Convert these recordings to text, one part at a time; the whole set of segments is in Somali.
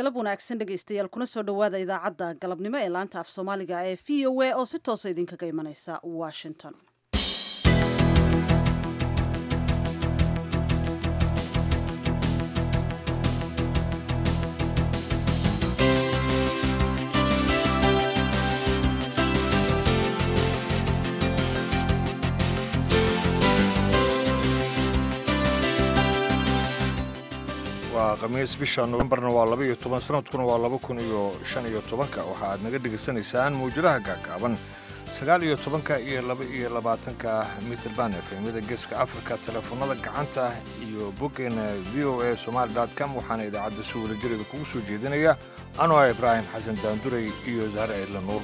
galab wanaagsan dhegaystayaal kuna soo dhowaada idaacadda galabnimo ee laanta af soomaaliga ee v o a oo si toosa idinkaga imanaysa washington waa khamiis bisha novembarna waa laba iyo toban sanadkuna waa laba kun iyo shan iyo tobanka waxa aad naga dhegaysanaysaan mawjadaha gaagaaban sagaal iyo tobanka iyo laba iyo labaatanka mitrband efemyada geeska afrika teleefonada gacanta iyo boggeena v o a somaali com waxaana idaacadda si wadajireeda kugu soo jeedinaya anoo ah ibraahim xasan daanduray iyo zahre ciidla nuur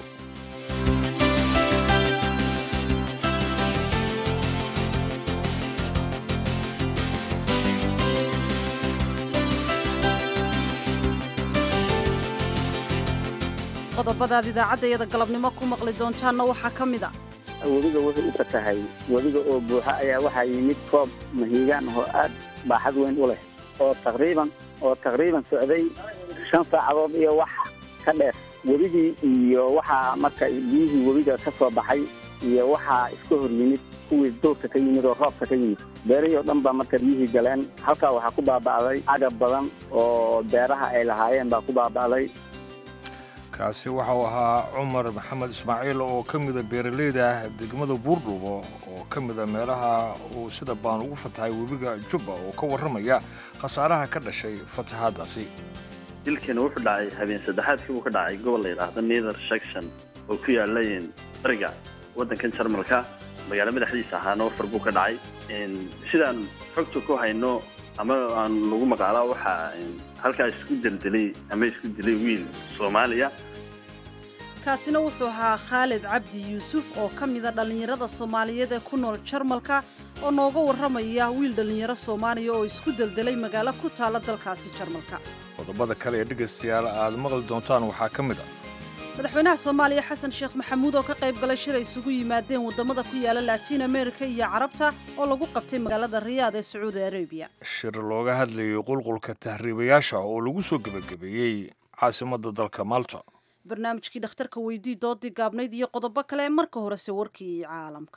qodobadaad idaacaddayada galabnimo ku maqli doontaanna waxaa ka mid a webiga wuxuu u fatahay webiga oo buuxa ayaa waxaa yimid roob mahiigaan oo aad baaxad weyn u leh oo taqriiban oo taqriiban socday shan saacadood iyo wax ka dheer webigii iyo waxaa marka biyihii webiga ka soo baxay iyo waxaa iska hor yimid kuwii dowrka ka yimid oo roobka ka yimid beerihii oo dhan baa marka biyihii galeen halkaa waxaa ku baaba'day agab badan oo beeraha ay lahaayeen baa ku baaba'day kaasi waxa uu ahaa cumar maxamed ismaaciil oo ka mida beeralayda degmada buurdhuubo oo ka mida meelaha uu sida baan ugu fatahay webiga jubba oo ka warramaya khasaaraha ka dhashay fatahaaddaasi dilkeena wuxuu dhacay habeen saddexaadkii uu ka dhacay gobol la yidhaahdo nether section oo ku yaalayn bariga waddankan jarmalka magaalo madaxdiisa ahaa noofar buu ka dhacay sidaan xogta ku hayno ama aan lagu maqaalaa waxaa halkaa isku deldelay ama isku dilay wiil soomaaliya kaasina wuxuu ahaa khaalid cabdi yuusuf oo ka mida dhallinyarada soomaaliyeed ee ku nool jarmalka oo nooga warramaya wiil dhallinyaro soomaaliya oo isku deldelay magaalo ku taalla dalkaasi jarmalka qodobada kale ee dhegaystayaal aad maqli doontaan waxaa ka mid a madaxweynaha soomaaliya xasan sheekh maxamuud oo ka qayb galay shir ay isugu yimaadeen waddamada ku yaala laatiin amerika iyo carabta oo lagu qabtay magaalada riyaad ee sacuudi arabiya shir looga hadlayay qulqulka tahriibayaasha oo lagu soo gebagabeeyey caasimadda dalka malta barnaamijkii dhakhtarka weydii doodii gaabnayd iyo qodobo kale marka horese warkii caalamka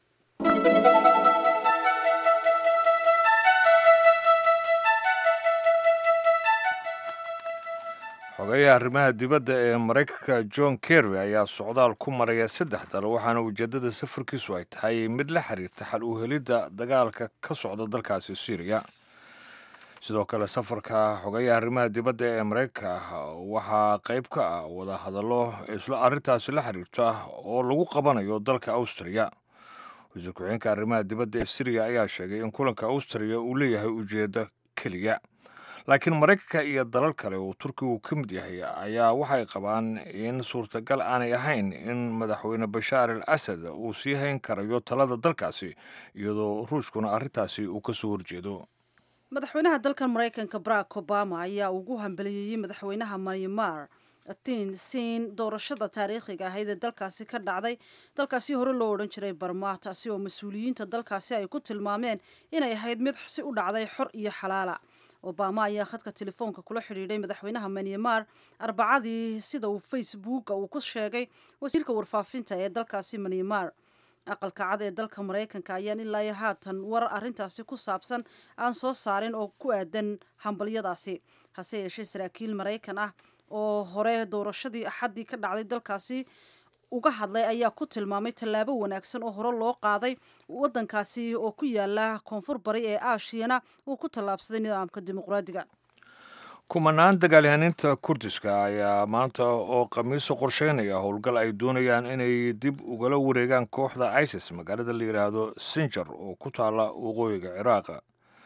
xogeeyaha arrimaha dibadda ee maraykanka john kerry ayaa socdaal ku maraya saddex dal waxaana ujeeddada safarkiisu ay tahay mid la xiriirta xal u helidda dagaalka ka socda dalkaasi syriya sidoo kale safarka xogeeyaha arrimaha dibadda ee maraykanka waxaa qayb ka ah wada hadallo isla arrintaasi la xiriirta oo lagu qabanayo dalka austriya wasiir ku-xigeenka arrimaha dibadda ee syriya ayaa sheegay in kulanka austriya uu leeyahay ujeeddo keliya laakiin maraykanka iyo dalal kale oo turkigu ka mid yahay ayaa waxay qabaan in suurtagal aanay ahayn in madaxweyne bashaar al asad uu sii hayn karayo talada dalkaasi iyadoo ruushkuna arrintaasi uu ka soo horjeedo madaxweynaha dalkan maraykanka barack obama ayaa ugu hambaliyeeyey madaxweynaha maymar tin siin doorashada taariikhiga ahayd ee dalkaasi ka dhacday dalkaasi hore loo odhan jiray barma taasi oo mas-uuliyiinta dalkaasi ay ku tilmaameen inay ahayd mid si u dhacday xor iyo xalaala obama ayaa khadka telefoonka kula xidhiidhay madaxweynaha myanmar arbacadii sida uu facebooka uu ku sheegay wasiirka warfaafinta ee dalkaasi myanmar aqalka cad ee dalka maraykanka ayaan ilaa haatan war arrintaasi ku saabsan aan soo saarin oo ku aadan hambalyadaasi hase yeeshee saraakiil maraykan ah oo hore doorashadii axaddii ka dhacday dalkaasi uga hadlay ayaa ku tilmaamay tallaabo wanaagsan oo hore loo qaaday waddankaasi oo ku yaala koonfur bari ee aashiyana uu ku tallaabsaday nidaamka dimuqraadiga kumanaan dagaalyahaaniinta kurdiska ayaa maanta oo khamiiso qorsheynaya howlgal ay doonayaan inay dib ugala wareegaan kooxda isis magaalada la yidhaahdo sinjar oo ku taalla waqooyiga ciraaqa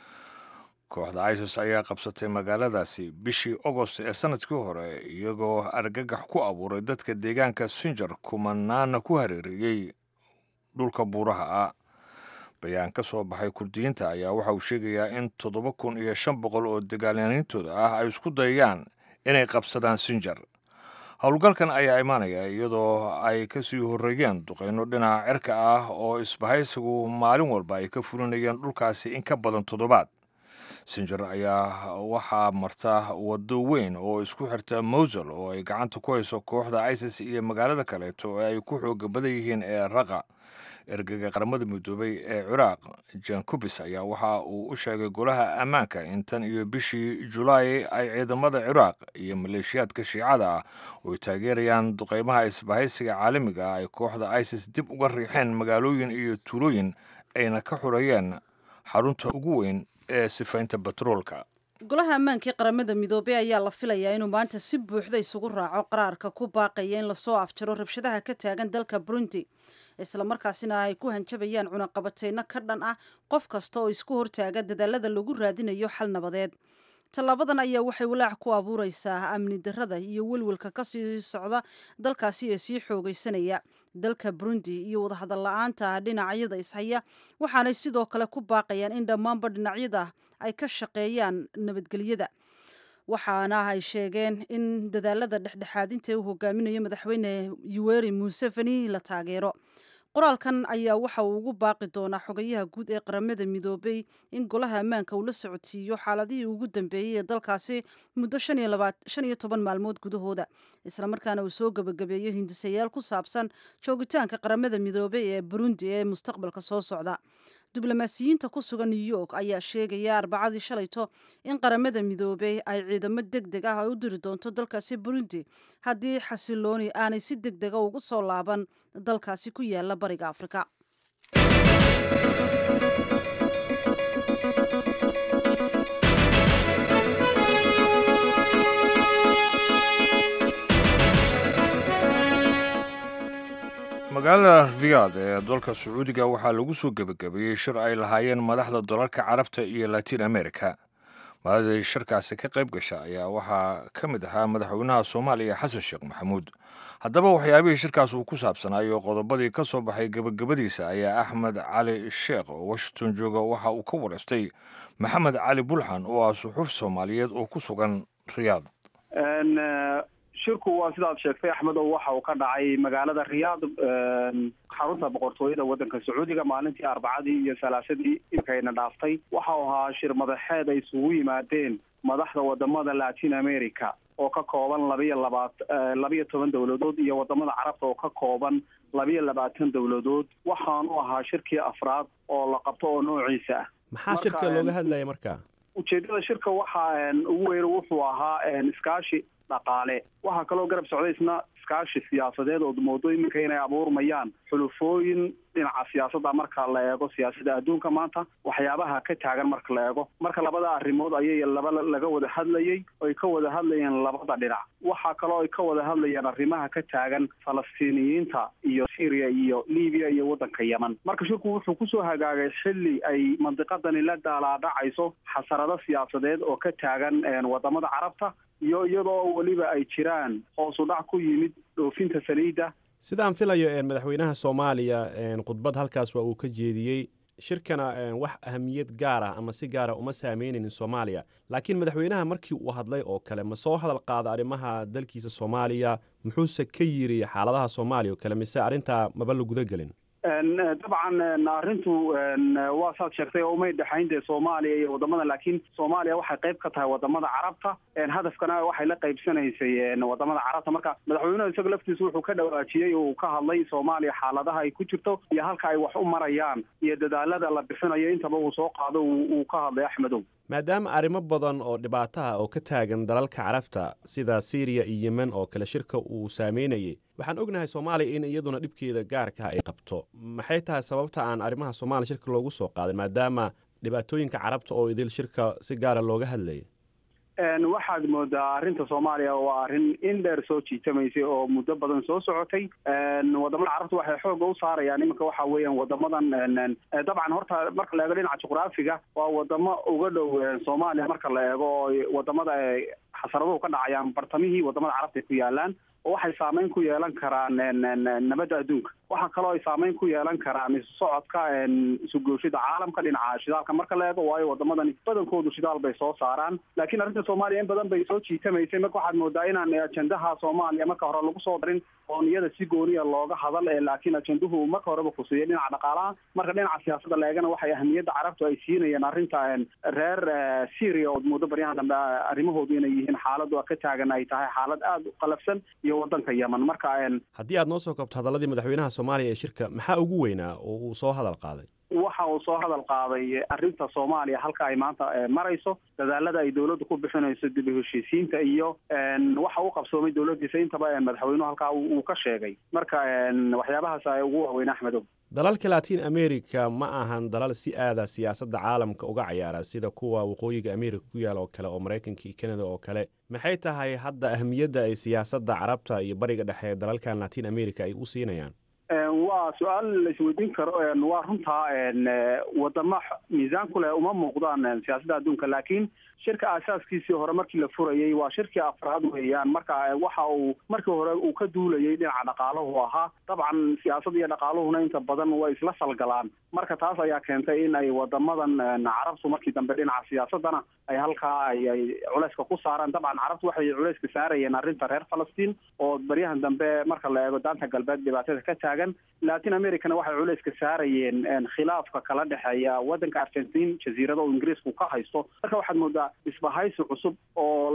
kooxda isis ayaa qabsatay magaaladaasi bishii agost ee sanadkii hore iyagoo argagax ku abuuray dadka deegaanka sinjar kumanaana ku hareereeyey dhulka buuraha ah bayaan ka soo baxay kurdiyiinta ayaa waxa uu sheegayaa in toddoba kun iyo shan boqol oo dagaalyaaniintooda ah ay isku dayayaan inay qabsadaan sinjar howlgalkan ayaa imaanaya iyadoo ay ka sii horreeyeen duqeyno dhinaca cirka ah oo isbahaysigu maalin walba ay ka fulinayeen dhulkaasi in ka badan toddobaad sinjar ayaa waxaa marta waddo weyn oo isku xirta mowsul oo ay gacanta ku hayso kooxda isis iyo magaalada kaleeto ee ay ku xooga badan yihiin ee raqa ergeyga qaramada midoobay ee ciraaq jan kubis ayaa waxa uu u sheegay golaha ammaanka in tan iyo bishii julaay ay ciidamada ciraaq iyo maleeshiyaadka shiicada ah oo ay taageerayaan duqeymaha isbahaysiga caalamiga ah ay kooxda isis dib uga riixeen magaalooyin iyo tuulooyin ayna ka xureeyeen xarunta ugu weyn ee sifaynta batroolka golaha ammaankii qaramada midoobey ayaa la filayaa inuu maanta si buuxda isugu raaco qaraarka ku baaqaya in lasoo afjaro rabshadaha ka taagan dalka burundi islamarkaasina ay ku hanjabayaan cunaqabateyno ka dhan ah qof kasta oo isku hortaaga dadaalada lagu raadinayo xal nabadeed tallaabadan ayaa waxay walaac ku abuureysaa amni darrada iyo welwelka kasii socda dalkaasi ee sii xoogeysanaya dalka burundi iyo wadahadal la-aanta dhinacyada ishaya waxaanay sidoo kale ku baaqayaan in dhammaanba dhinacyada ay ka shaqeeyaan nabadgelyada waxaana ay sheegeen in dadaalada dhexdhexaadinta ee uu hogaaminayo madaxweyne yuweri museveni la taageero qoraalkan ayaa waxa uu ugu baaqi doonaa xogayaha guud ee qaramada midoobay in golaha ammaanka uu la socodsiiyo xaaladihii ugu dambeeyey ee dalkaasi muddo shan iyo toban maalmood gudahooda islamarkaana uu soo gebagabeeyo hindisayaal ku saabsan joogitaanka qaramada midoobey ee burundi ee mustaqbalka soo socda diblomaasiyiinta ku sugan new york ayaa sheegaya arbacadii shalayto in qaramada midoobey ay ciidamo deg deg ah ay u diri doonto dalkaasi burundi haddii xasilooni aanay si deg dega ugu soo laaban dalkaasi ku yaala bariga afrika magaalada riyaad ee dalka sacuudiga waxaa lagu soo gebagabeeyey shir ay lahaayeen madaxda dalalka carabta iyo latiin america madaxdii shirkaasi ka qayb gasha ayaa waxaa ka mid ahaa madaxweynaha soomaaliya xasan sheekh maxamuud haddaba waxyaabihii shirkaas uu ku saabsanaayo qodobadii ka soo baxay gebagabadiisa ayaa axmed cali sheekh oo washington jooga waxa uu ka wareystay maxamed cali bulxan oo ah suxuuf soomaaliyeed oo ku sugan riyaad shirku waa sidaad sheegtay axmedow waxa uu ka dhacay magaalada riyaad xarunta boqortooyada waddanka sacuudiga maalintii arbacadii iyo salaasadii imkayna dhaaftay waxa uu ahaa shir madaxeed ay isugu yimaadeen madaxda wadamada latin america oo ka kooban labiyo labaat labiyo toban dowladood iyo wadamada carabta oo ka kooban labiyo labaatan dowladood waxaanu ahaa shirkii afraad oo la qabto oo noociisa ah maxaa shirka looga hadlaya marka ujeedada shirka waxaa ugu weyn wuxuu ahaa iskaashi dhaqaale waxaa kaloo garab socday isna iskaashi siyaasadeed oo moodo iminka inay abuurmayaan xulufooyin dhinaca siyaasadda marka la eego siyaasadda adduunka maanta waxyaabaha ka taagan marka la eego marka labada arrimood ayay laba laga wada hadlayey oy ka wada hadlayeen labada dhinac waxaa kaloo ay ka wada hadlayeen arrimaha ka taagan falastiiniyiinta iyo syria iyo libiya iyo waddanka yemen marka shirku wuxuu kusoo hagaagay xilli ay mandiqadani la daalaadhacayso xasarado siyaasadeed oo ka taagan wadamada carabta iyo iyadoo weliba ay jiraan hoos u dhac ku yimid dhoofinta saliidda sidaan filayo madaxweynaha soomaaliya khudbad halkaas waa uu ka jeediyey shirkana wax ahamiyad gaar ah ama si gaara uma saameynaynin soomaaliya laakiin madaxweynaha markii uu hadlay oo kale ma soo hadal qaada arrimaha dalkiisa soomaaliya muxuuse ka yiri xaaladaha soomaaliya oo kale mise arrintaa maba la guda gelin dabcan arrintu waa saad sheegtay oo umay dhexayn dee soomaaliya iyo wadamada laakiin soomaaliya waxay qayb ka tahay wadamada carabta hadafkana waxay la qaybsanaysay wadamada carabta marka madaxweynuhu isaga laftiisa wuxuu ka dhawaajiyey oo uu ka hadlay soomaaliya xaaladaha ay ku jirto iyo halka ay wax u marayaan iyo dadaalada la bixinayo intaba uu soo qaado uu ka hadlay axmedow maadaama arrimo badan oo dhibaataha oo ka taagan dalalka carabta sida syriya iyo yemen oo kale shirka uu saameynayay waxaan ognahay soomaaliya in iyaduna dhibkeeda gaarkaha ay qabto maxay tahay sababta aan arrimaha soomaaliya shirka loogu soo qaadin maadaama dhibaatooyinka carabta oo idil shirka si gaara looga hadlayay waxaad moodaa arrinta soomaaliya waa arrin in dheer soo jiitamaysay oo muddo badan soo socotay wadamada carabta waxay xooga u saarayaan iminka waxa weeyaan wadamadan dabcan horta marka la eego dhinaca juqraafiga waa wadamo uga dhow soomaaliya marka la eego oo wadamada xasaraduhu ka dhacayaan bartamihii wadamada carabta ay ku yaalaan oo waxay saameyn ku yeelan karaan nabadda adduunka waxaa kaloo ay saameyn ku yeelan karaan isu socodka isugooshida caalamka dhinaca shidaalka marka la eego waayo wadamadan badankoodu shidaal bay soo saaraan laakiin arrinta soomaaliya in badan bay soo jiitamaysay marka waxaad moodaa inaan ajendaha soomaaliya marka hore lagu soo darin oo niyada si gooniya looga hadal ee laakiin ajenduhu marka horeba kusiiyay dhinaca dhaqaalaha marka dhinaca siyaasadda la eegana waxay ahamiyadda carabtu ay siinayeen arrinta reer syria ood muddo baryahan dambe arrimahoodu inay yihiin xaaladu ka taagan ay tahay xaalad aada u qalafsan iyo wadanka yemen marka haddii aad noo soo koobto hadaladii madaxweynaha soomaaliya ee shirka maxaa ugu weynaa oo uu soo hadal qaaday waxa uu soo hadal qaaday arrinta soomaaliya halka ay maanta marayso dadaalada ay dawladdu ku bixinayso dib u heshiisiinta iyo waxa uu qabsoomay dawladdiisa intaba madaxweynuhu halkaa uu ka sheegay marka waxyaabahaas ay ugu waaweyn axmedow dalalka latin america ma ahan dalal si aada siyaasadda caalamka uga cayaara sida kuwa waqooyiga america ku yaal oo kale oo maraykanka iyo canada oo kale maxay tahay hadda ahamiyadda ay siyaasadda carabta iyo bariga dhexe dalalkan latin america ay u siinayaan waa su-aal la isweydiin karo waa runtaa wadamo miisaan ku leh uma muuqdaan siyaasadda adduunka laakiin shirka aasaaskiisii hore markii la furayey waa shirkii afraad weeyaan marka waxa uu markii hore uu ka duulayay dhinaca dhaqaalahu ahaa dabcan siyaasadda iyo dhaqaaluhuna inta badan way isla salgalaan marka taas ayaa keentay in ay wadamadan carabtu markii dambe dhinaca siyaasadana ay halkaa ay ay culeyska ku saaraan dabcan carabtu waxay culeyska saarayeen arrinta reer falastiin oo baryahan dambe marka la eego daanta galbeed dhibaatada ka taagan latin americana waxay culeyska saarayeen khilaafka kala dhexeeya wadanka argentin jaziirada oo ingiriisku ka haysto marka waxaad moodaa isbahaysi cusub oo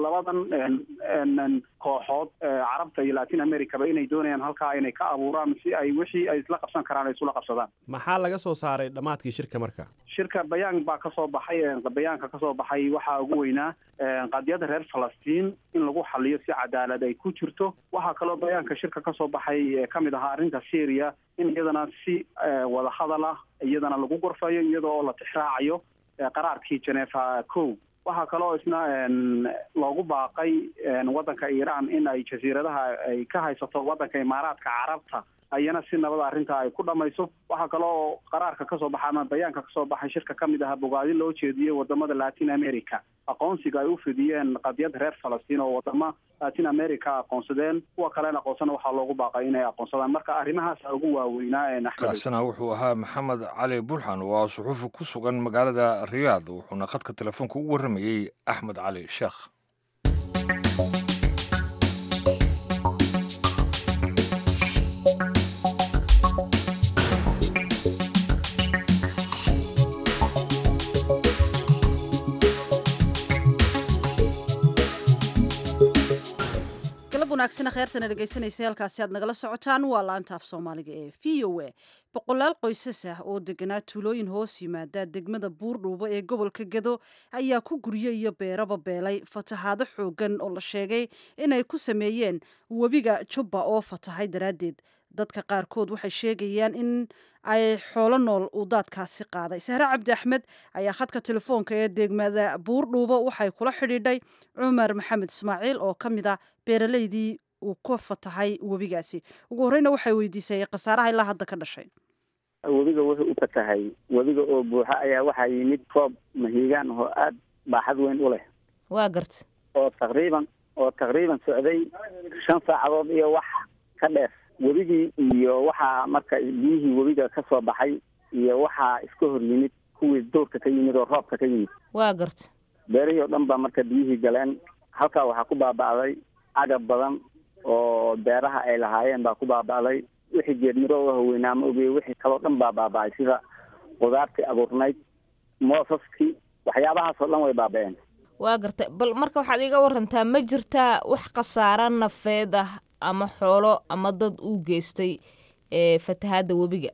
labadan kooxood carabta iyo latin americaba inay doonayaan halkaa inay ka abuuraan si ay wixii ay isla qabsan karaan ay isula qabsadaan maxaa laga soo saaray dhammaadkii shirka marka shirka bayaan baa kasoo baxay bayaanka kasoo baxay waxaa ugu weynaa qadiyada reer falastiin in lagu xaliyo si cadaalad ay ku jirto waxaa kaloo bayaanka shirka kasoo baxay kamid ahaa arrinta syria in iyadana si wadahadal ah iyadana lagu gorfayo iyada oo la tixraacayo qaraarkii genefa co waxaa kaloo isna loogu baaqay waddanka iiraan in ay jasiiradaha ay ka haysato waddanka imaaraadka carabta ayana si nabada arrintaa ay ku dhamayso waxaa kaloo qaraarka kasoo baxa ama bayaanka kasoo baxay shirka kamid aha bogaadi loo jeediyey wadamada latin america aqoonsiga ay u fidiyeen qadiyad reer falastiin oo wadamo latin america aqoonsadeen kuwa kalena aqoonsana waxaa loogu baaqay inay aqoonsadaan marka arrimahaasa ugu waaweynaa kaasina wuxuu ahaa maxamed cali bulxan oo ah suxuufi ku sugan magaalada riyaad wuxuuna khadka telefoonka ugu warramayey axmed cali sheekh wanaagsan kheertana dhegaysanaysa halkaasi aad nagala socotaan waa laanta af soomaaliga ee v o a boqolaal qoysas ah oo deganaa tuulooyin hoos yimaada degmada buurdhuubo ee gobolka gedo ayaa ku guryo iyo beeraba beelay fatahaado xoogan oo la sheegay inay ku sameeyeen webiga jubba oo fatahay daraaddeed dadka qaarkood waxay sheegayaan in ay xoolo nool uu daadkaasi qaaday sahre cabdi axmed ayaa khadka telefoonka ee degmada buurdhuubo waxay kula xidhiidhay cumar maxamed ismaaciil oo ka mid ah beeraleydii uu ka fatahay webigaasi ugu horreyna waxay weydiisay khasaaraha ilaa hadda ka dhashay webiga wuxuu u fatahay webiga oo buuxa ayaa waxaa yimid roob mahiigaan oo aada baaxad weyn u leh waa garta oo taqriiban oo taqriiban socday shan saacadood iyo wax ka dheer webigii iyo waxaa marka biyihii webiga ka soo baxay iyo waxaa iska hor yimid kuwii dowrka ka yimid oo roobka ka yimid waa garta beerihii oo dhan baa marka biyihii galeen halkaa waxaa ku baaba'day agab badan oo beeraha ay lahaayeen baa ku baaba'day wixii geedmiro oo haweynaa ma ogey wixii kaloo dhan baa baaba'ay sida qudaartii abuurnayd moosaskii waxyaabahaasoo dhan way baaba'een waa garta bal marka waxaad iga warantaa ma jirtaa wax khasaara nafeed ah ama xoolo ama dad uu geystay ee fatahaadda webiga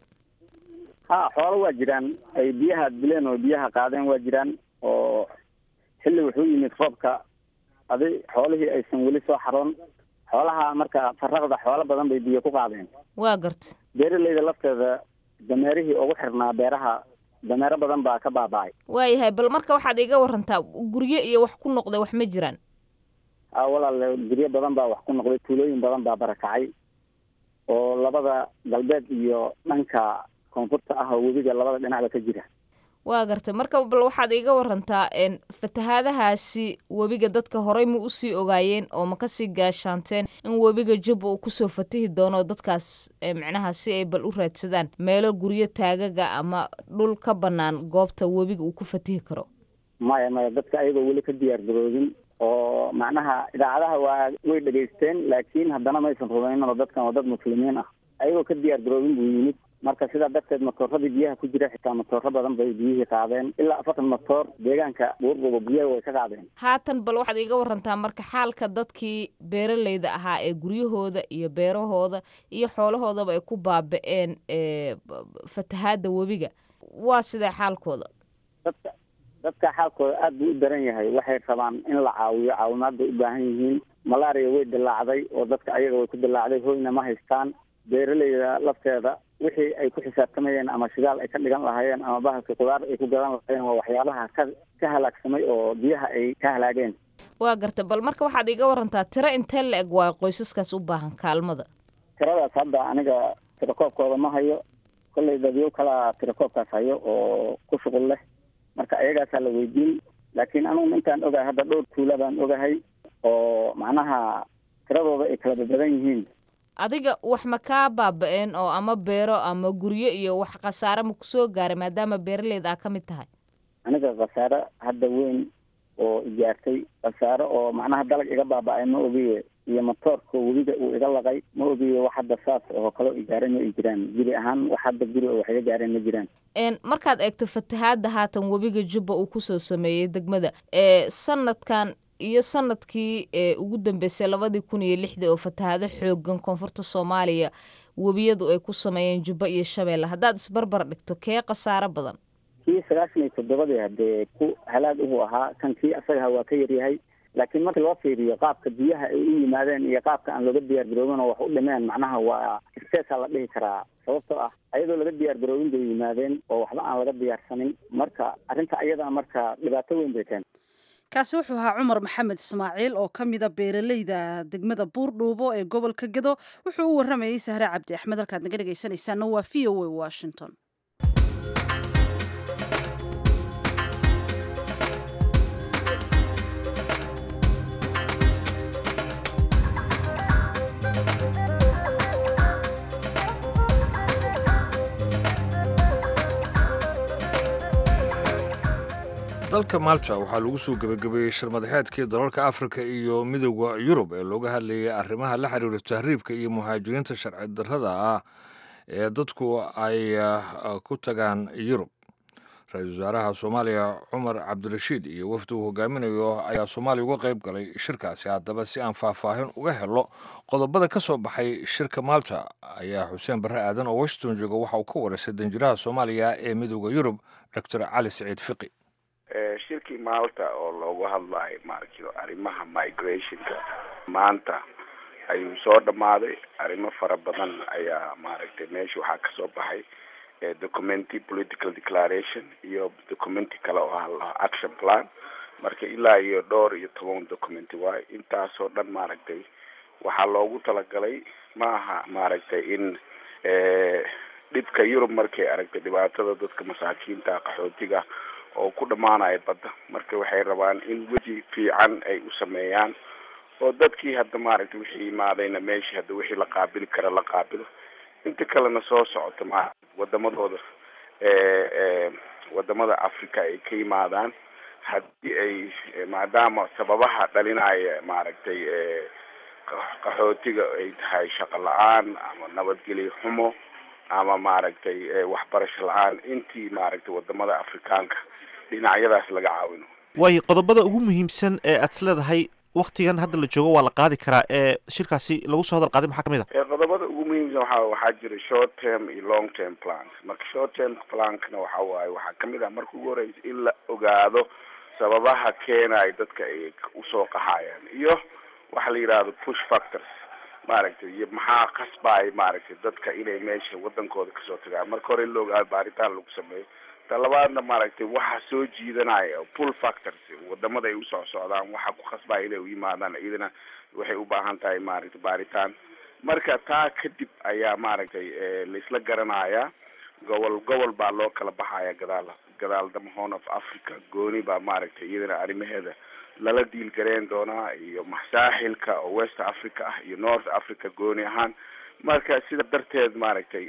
ha xoolo waa jiraan ay biyaha dileen oo biyaha qaadeen waa jiraan oo xilli wuxuu yimid roobka adi xoolihii aysan weli soo xaroon xoolaha marka faraqda xoolo badan bay biyo ku qaadeen waa garta beeraleyda lafteeda dameerihii ugu xirnaa beeraha dameero badan baa ka baaba'ay waayahay bal marka waxaad iga warantaa guryo iyo wax ku noqday wax ma jiraan a walaal guryo badan baa wax ku noqday tuulooyin badan baa barakacay oo labada galbeed iyo dhanka koonfurta ah oo webiga labada dhinacba ka jira waa gartay marka bal waxaad iiga warantaa fatahaadahaasi webiga dadka horey ma usii ogaayeen oo ma kasii gaashaanteen in webiga jubba uu kusoo fatihi doono dadkaas micnaha si ay bal u raadsadaan meelo guryo taagaga ama dhul ka bannaan goobta webiga uu ku fatihi karo maya maya dadka ayagoo weli ka diyaar garoobin oo macnaha idaacadaha waa way dhegaysteen laakiin haddana maysan rumaynin oo dadkan waa dad muslimiin ah ayagoo ka diyaar garoobin buu yimid marka sidaa darteed matooradii biyaha ku jira xitaa matooro badan bay biyihii qaadeen ilaa afartan matoor deegaanka buurbuba biyaha way ka qaadeen haatan bal waxaad iiga warantaa marka xaalka dadkii beeraleyda ahaa ee guryahooda iyo beerahooda iyo xoolahoodaba ay ku baaba-een fatahaada webiga waa sidee xaalkooda dadka dadka xaalkooda aad buu u daran yahay waxay rabaan in la caawiyo caawimaad bay u baahan yihiin malaria way dilaacday oo dadka ayaga way ku dilaacday hoyna ma haystaan beeraleyda lafteeda wixii ay ku xisaabtamayeen ama shidaal ay ka dhigan lahaayeen ama bahalka qudaar ay ku gadan lahaayeen waa waxyaabaha ka ka halaagsamay oo biyaha ay ka halaageen waa gartay bal marka waxaad iiga warantaa tiro intee la eg waa qoysaskaas u baahan kaalmada tiradaas hadda aniga tirakoobkooda ma hayo kollay dadyo kala tirakoobkaas hayo oo ku shuqul leh marka ayagaasaa la weydiin laakiin anugu intaan ogahay hadda dhowr tuula baan ogahay oo macnaha tiradooda ay kala babadan yihiin adiga wax ma kaa baaba-een oo ama beero ama guryo iyo wax khasaare ma kusoo gaaray maadaama beeraleyda aa ka mid tahay aniga khasaare hadda weyn oo ijaartay khasaare oo macnaha dalag iga baaba-ay ma ogiye iyo matoorka webiga uu iga laqay ma ogiye wax hadda saas oo kaleo igaaray ma i jiraan guri ahaan wax hadda guri oo wax iga gaareen ma jiraan markaad eegto fatahaadda haatan webiga jubba uu kusoo sameeyey degmada ee sanadkan iyo sanadkii ugu dambeysay labadii kun iyo lixdii oo fatahaado xoogan koonfurta soomaaliya webiyadu ay ku sameeyeen jubba iyo shabeelle haddaad isbarbar dhigto kee khasaaro badan kii sagaashan iyo toddobadii haddee ku halaag uhu ahaa kan kii asagaha waa ka yaryahay laakiin markii loo fiiriyo qaabka biyaha ay u yimaadeen iyo qaabka aan looga diyaar garoobin oo wax u dhimeen macnaha waa isteesaa la dhihi karaa sababtoo ah ayadoo laga diyaar garoobin bay yimaadeen oo waxba aan laga diyaarsanin marka arrinta ayadana marka dhibaato weyn bay keentay kaasi wuxuu ahaa cumar maxamed ismaaciil oo ka mida beeraleyda degmada buurdhuubo ee gobolka gedo wuxuu u waramayey sahre cabdi axmed halkaad naga dhegaysanaysaana waa v o a washington dalka malta waxaa lagu soo gebagabeeyey shirmadaxeedkii dalalka afrika iyo midooda yurub ee looga hadlayay arrimaha la xiriira tahriibka iyo muhaajiriinta sharci darrada ah ee dadku ay ku tagaan yurub ra-iisul wasaaraha soomaaliya cumar cabdirashiid iyo wafdi uu hogaaminayo ayaa soomaaliya uga qayb galay shirkaasi haddaba si aan faahfaahin uga helo qodobada ka soo baxay shirka malta ayaa xuseen barre aadan oo washington jooga waxa uu ka wareysay danjiraha soomaaliya ee midooda yurub doctor cali saciid fiqi shirkii maalta oo loogu hadlayo maaragtay arrimaha migrationka maanta ayuu soo dhammaaday arrimo fara badan ayaa maaragtay meesha waxaa kasoo baxay documenti political declaration iyo documenti kale oo ah action plan marka ilaa iyo dhowr iyo toban documenti waayo intaasoo dhan maaragtay waxaa loogu talagalay ma aha maaragtay in dhibka yurub markay aragtay dhibaatada dadka masaakiinta qaxootiga oo ku dhamaanaya badda marka waxay rabaan in weji fiican ay u sameeyaan oo dadkii hadda maaragtay wixii yimaadayna meeshii hadda wixii la qaabili kara la qaabilo inta kalena soo socota ma wadamadooda wadamada africa ay ka yimaadaan haddii ay maadaama sababaha dhalinaya maaragtay qaxootiga ay tahay shaqo la-aan ama nabadgelyo xumo ama maaragtay waxbarasho la-aan intii maaragtay wadamada afrikaanka dhinacyadaas laga caawino waayo qodobada ugu muhiimsan ee aad is leedahay waktigan hadda la joogo waa la qaadi karaa ee shirkaasi lagu soo hadal qaaday maxaa kamid a qodobada ugu muhiimsan waxa waxaa jira short term iyo long term plans marka short term plankna waxa waaye waxaa kamid ah marka ugu horeysa in la ogaado sababaha keenaya dadka ay usoo qaxayaan iyo waxa la yidhahdo push factors maaragtay iyo maxaa kasbaay maaragtay dadka inay meesha wadankooda kasoo tagaan marka hore in la ogaado baaritaan lagu sameeyo talabaadna maaragtay waxa soo jiidanaya pull factors wadamada ay usoo socdaan waxa ku khasbaya inay u yimaadaan iyadana waxay u baahan tahay maaragtay baaritaan marka taa kadib ayaa maaragtay laisla garanaya gobol gobol baa loo kala baxaya gadaal gadaaldama horn of africa gooni baa maaragtay iyadana arrimaheeda lala diilgareen doonaa iyo saaxilka oo west africa ah iyo north africa gooni ahaan marka sida darteed maaragtay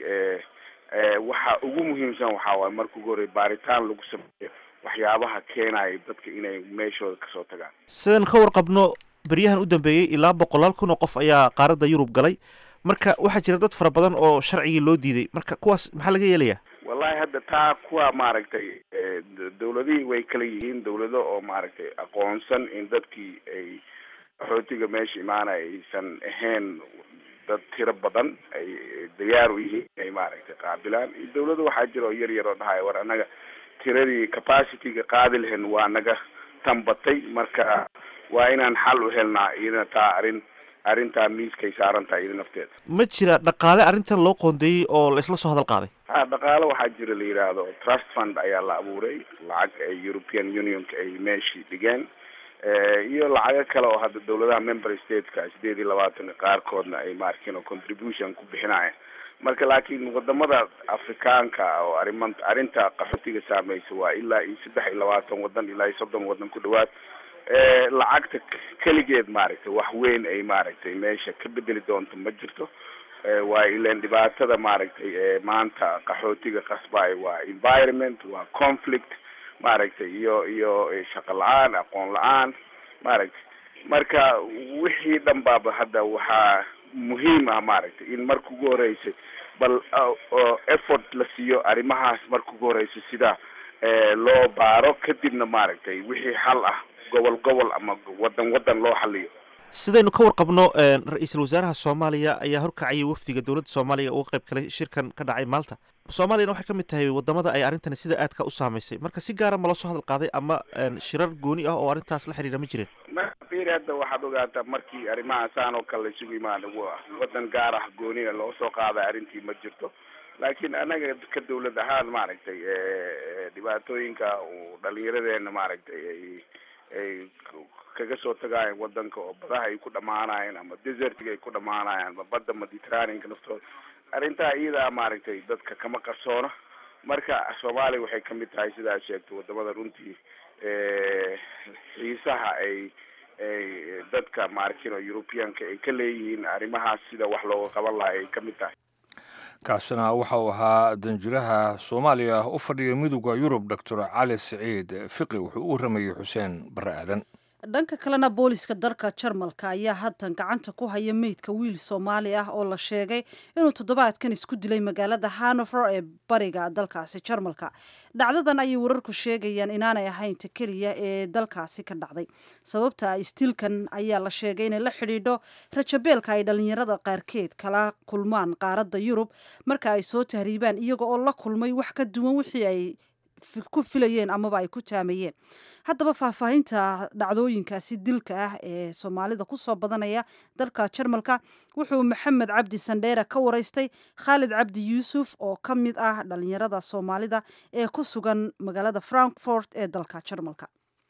waxa ugu muhiimsan waxaa waaye marka ugu horey baaritaan lagu sameeyo waxyaabaha keenaya dadka inay meeshooda kasoo tagaan sidaan ka warqabno beryahan u dambeeyey ilaa boqolaal kun oo qof ayaa qaaradda yurub galay marka waxaa jira dad fara badan oo sharcigii loo diiday marka kuwaas maxaa laga yeelayaa wallahi hadda taa kuwa maaragtay dawladihii way kala yihiin dawlado oo maaragtay aqoonsan in dadkii ay qaxootiga meesha imaanaya aysan ahayn dad tiro badan ay diyaar u yihiin inay maaragtay qaabilaan iyo dawlado waxaa jira oo yar yar oo dhahaya war annaga tiradii capacityga qaadi lahayn waa naga tambatay marka waa inaan xal u helnaa iyadana taa arrin arrintaa miiskay saaran tahay iyada nafteeda ma jira dhaqaale arrintan loo qoondeeyey oo la isla soo hadal qaaday ha dhaqaale waxaa jira la yidhaahdo trust fund ayaa la abuuray lacag ay european unionka ay meeshii dhigeen iyo lacago kale oo hadda dawladaha member stateska sideed iyo labaatan qaarkoodna ay maarkin oo contribution ku bixinaya marka laakiin wadamada afrikaanka oo arriman arrinta qaxootiga saameysa waa ilaa iyo saddex iyo labaatan wadan ilaa iyo soddon wadan ku dhawaad lacagta keligeed maaragtay wax weyn ay maaragtay meesha ka bedeli doonto ma jirto waa ilan dhibaatada maaragtay maanta qaxootiga qasbayo waa environment waa conflict maaragtay iyo iyo shaqo la-aan aqoon la-aan maaragtay marka wixii dhan baaba hadda waxaa muhiim ah maaragtay in marka ugu horeysay bal effort la siiyo arrimahaas marka ugu horeysa sida loo baaro kadibna maaragtay wixii xal ah gobol gobol ama wadan wadan loo xaliyo sidaynu ka warqabno ra-iisul wasaaraha soomaaliya ayaa horkacayay wafdiga dowladda soomaaliya uga qayb galay shirkan ka dhacay maalta soomaaliyana waxay ka mid tahay wadamada ay arrintani sida aadka u saamaysay marka si gaara ma la soo hadal qaaday ama shirar gooni ah oo arrintaas la xiriira ma jireen mafiri hadda waxaad ogaataa markii arrimahaasaan oo kale la isugu imaada wadan gaar ah gooniga loo soo qaaday arrintii ma jirto laakiin anaga ka dawlad ahaan maaragtay dhibaatooyinka dhalinyaradeena maaragtay ay ay kaga soo tagaayan wadanka oo badaha ay ku dhamaanayeen ama desertiga ay ku dhamaanayaan ama badda mediterraneanka naftooda arrintaa iyadaa maaragtay dadka kama qarsoona marka soomaaliya waxay kamid tahay sidaa sheegtay wadamada runtii xiisaha ay ay dadka maarkin oo europeanka ay ka leeyihiin arrimahaas sida wax looga qaban lahay ay kamid tahay kaasina waxa uu ahaa danjiraha soomaaliya u fadhiya midooda yurub doctor cali siciid fiqi wuxuu u waramayey xuseen bare aadan dhanka kalena booliska dalka jarmalka ayaa haatan gacanta ku haya meydka wiil soomaali ah oo la sheegay inuu toddobaadkan isku dilay magaalada hanover ee bariga dalkaasi jarmalka dhacdadan ayay wararku sheegayaan inaanay ahayn ta keliya ee dalkaasi ka dhacday sababta istilkan ayaa la sheegay inay la xidhiidho rajabeelka ay dhallinyarada qaarkeed kala kulmaan qaaradda yurub marka ay soo tahriibaan iyaga oo la kulmay wax ka duwan wixii ay ku filayeen amaba ay ku taamayeen haddaba faahfaahinta dhacdooyinkaasi dilka ah ee soomaalida kusoo badanaya dalka jarmalka wuxuu maxamed cabdi sandheere ka waraystay khaalid cabdi yuusuf oo ka mid ah dhalinyarada soomaalida ee ku sugan magaalada frankfort ee dalka jarmalka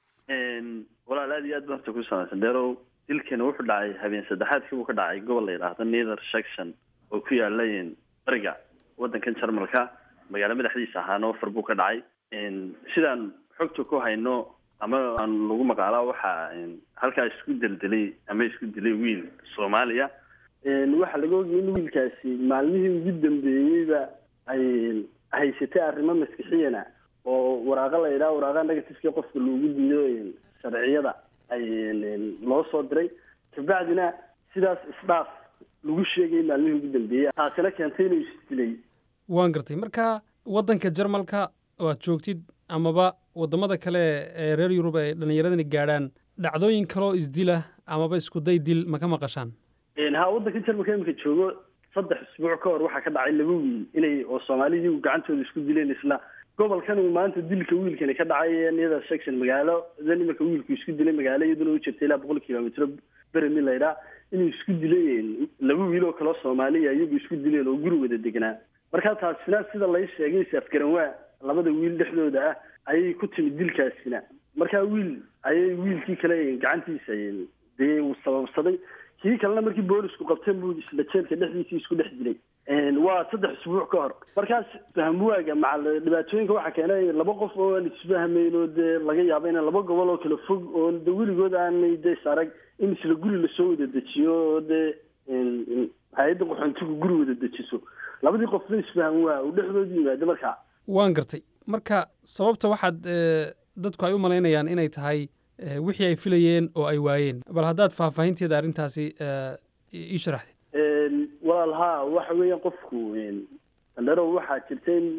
walaal aad iyo aad baan horta ku samaysan deerow dilkani wuxuu dhacay habeen saddexaadkii buu ka dhacay gobol la yidhaahdo nether section oo ku yaala bariga wadankan jarmalka magaalo madaxdiisa ahaa nofer buu ka dhacay sidaan xogta ku hayno ama aan lagu maqaalaa waxaa halkaa isku deldelay ama isku dilay wiil soomaaliya waxaa laga ogayay in wiilkaasi maalmihii ugu dambeeyeyba ay haysatay arrimo maskixiyana oo waraaqa la yidhaha waraaqa negatifkii qofka loogu diido sharciyada ay loo soo diray kabacdina sidaas isdhaaf lagu sheegayay maalmihii ugu dambeeyey taasina keentay inuu isdilay waan gartay marka waddanka jarmalka oo aad joogtid amaba waddamada kale ee reer yurub ay dhallinyaradani gaadhaan dhacdooyin kaloo isdila amaba iskuday dil ma ka maqashaan ha waddanka jarmalka iminka joogo saddex isbuuc ka hor waxaa ka dhacay laba wiil inay oo soomaalidii gacantooda isku dileen isla gobolkan uu maanta dilka wiilkani ka dhacay niyada section magaalo dan iminka wiilku isku dilay magaalo iyaduna u jirta ilaa boqol kilomitro beremi laydhaa inuu isku dilay laba wiil oo kaleo soomaaliya iyagu isku dileen oo guri wada degnaa markaa taasina sida lay sheegay safgaran waa labada wiil dhexdooda ah ayay ku timid dilkaasina markaa wiil ayay wiilkii kale gacantiisa dee uu sababsaday kii kalena markii boolisku qabteen buu isla jeelka dhexdiisii isku dhex dilay waa saddex usbuuc ka hor markaas fahmwaaga maca dhibaatooyinka waxaa keenay laba qof oo aan isfahmayn oo dee laga yaabo inay laba gobol oo kala fog oo de weligood aanay de is arag in isla guri lasoo wada dejiyo oo dee hay-adda qaxoontigu guri wada dejiso labadii qofna isfahm waa uu dhexdooda yimaado markaa waan gartay marka sababta waxaad dadku ay u malaynayaan inay tahay wixii ay filayeen oo ay waayeen bal haddaad faahfaahinteeda arrintaasi ii sharaxdeed walaal haa waxa weeyaan qofku andharo waxaa jirta in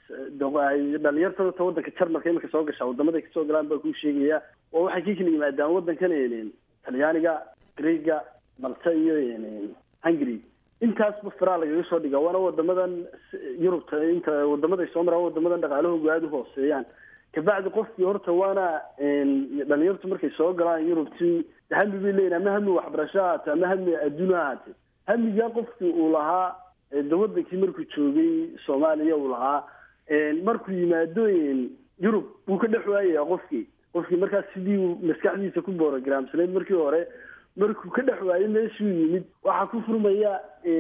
dhalinyarta dadka waddanka jarmalka iminka soo gashaa wadamaday kasoo galaan baa kuu sheegaya oo waxay ka kala yimaadaan waddankan talyaaniga greega malta iyo hungary intaasba firaa lagaga soo dhiga waana wadamadan yurubta inta wadamaday soo maraan wadamadan dhaqaalahoogu aada u hooseeyaan kabacdi qofkii horta waana dhalinyartu markay soo galaan yurubtii hami bay leeyihin ama hami waxbarasho ahaate ama hami adduun ha ahaate hamigaa qofkii uu lahaa de wadankii markuu joogay soomaaliya uu lahaa markuu yimaado yurub wuu ka dhex waayaya qofkii qofkii markaas sidii uu maskaxdiisa ku boorogramsanayd markii hore markuu ka dhex waayo meeshuu yimid waxaa ku furmaya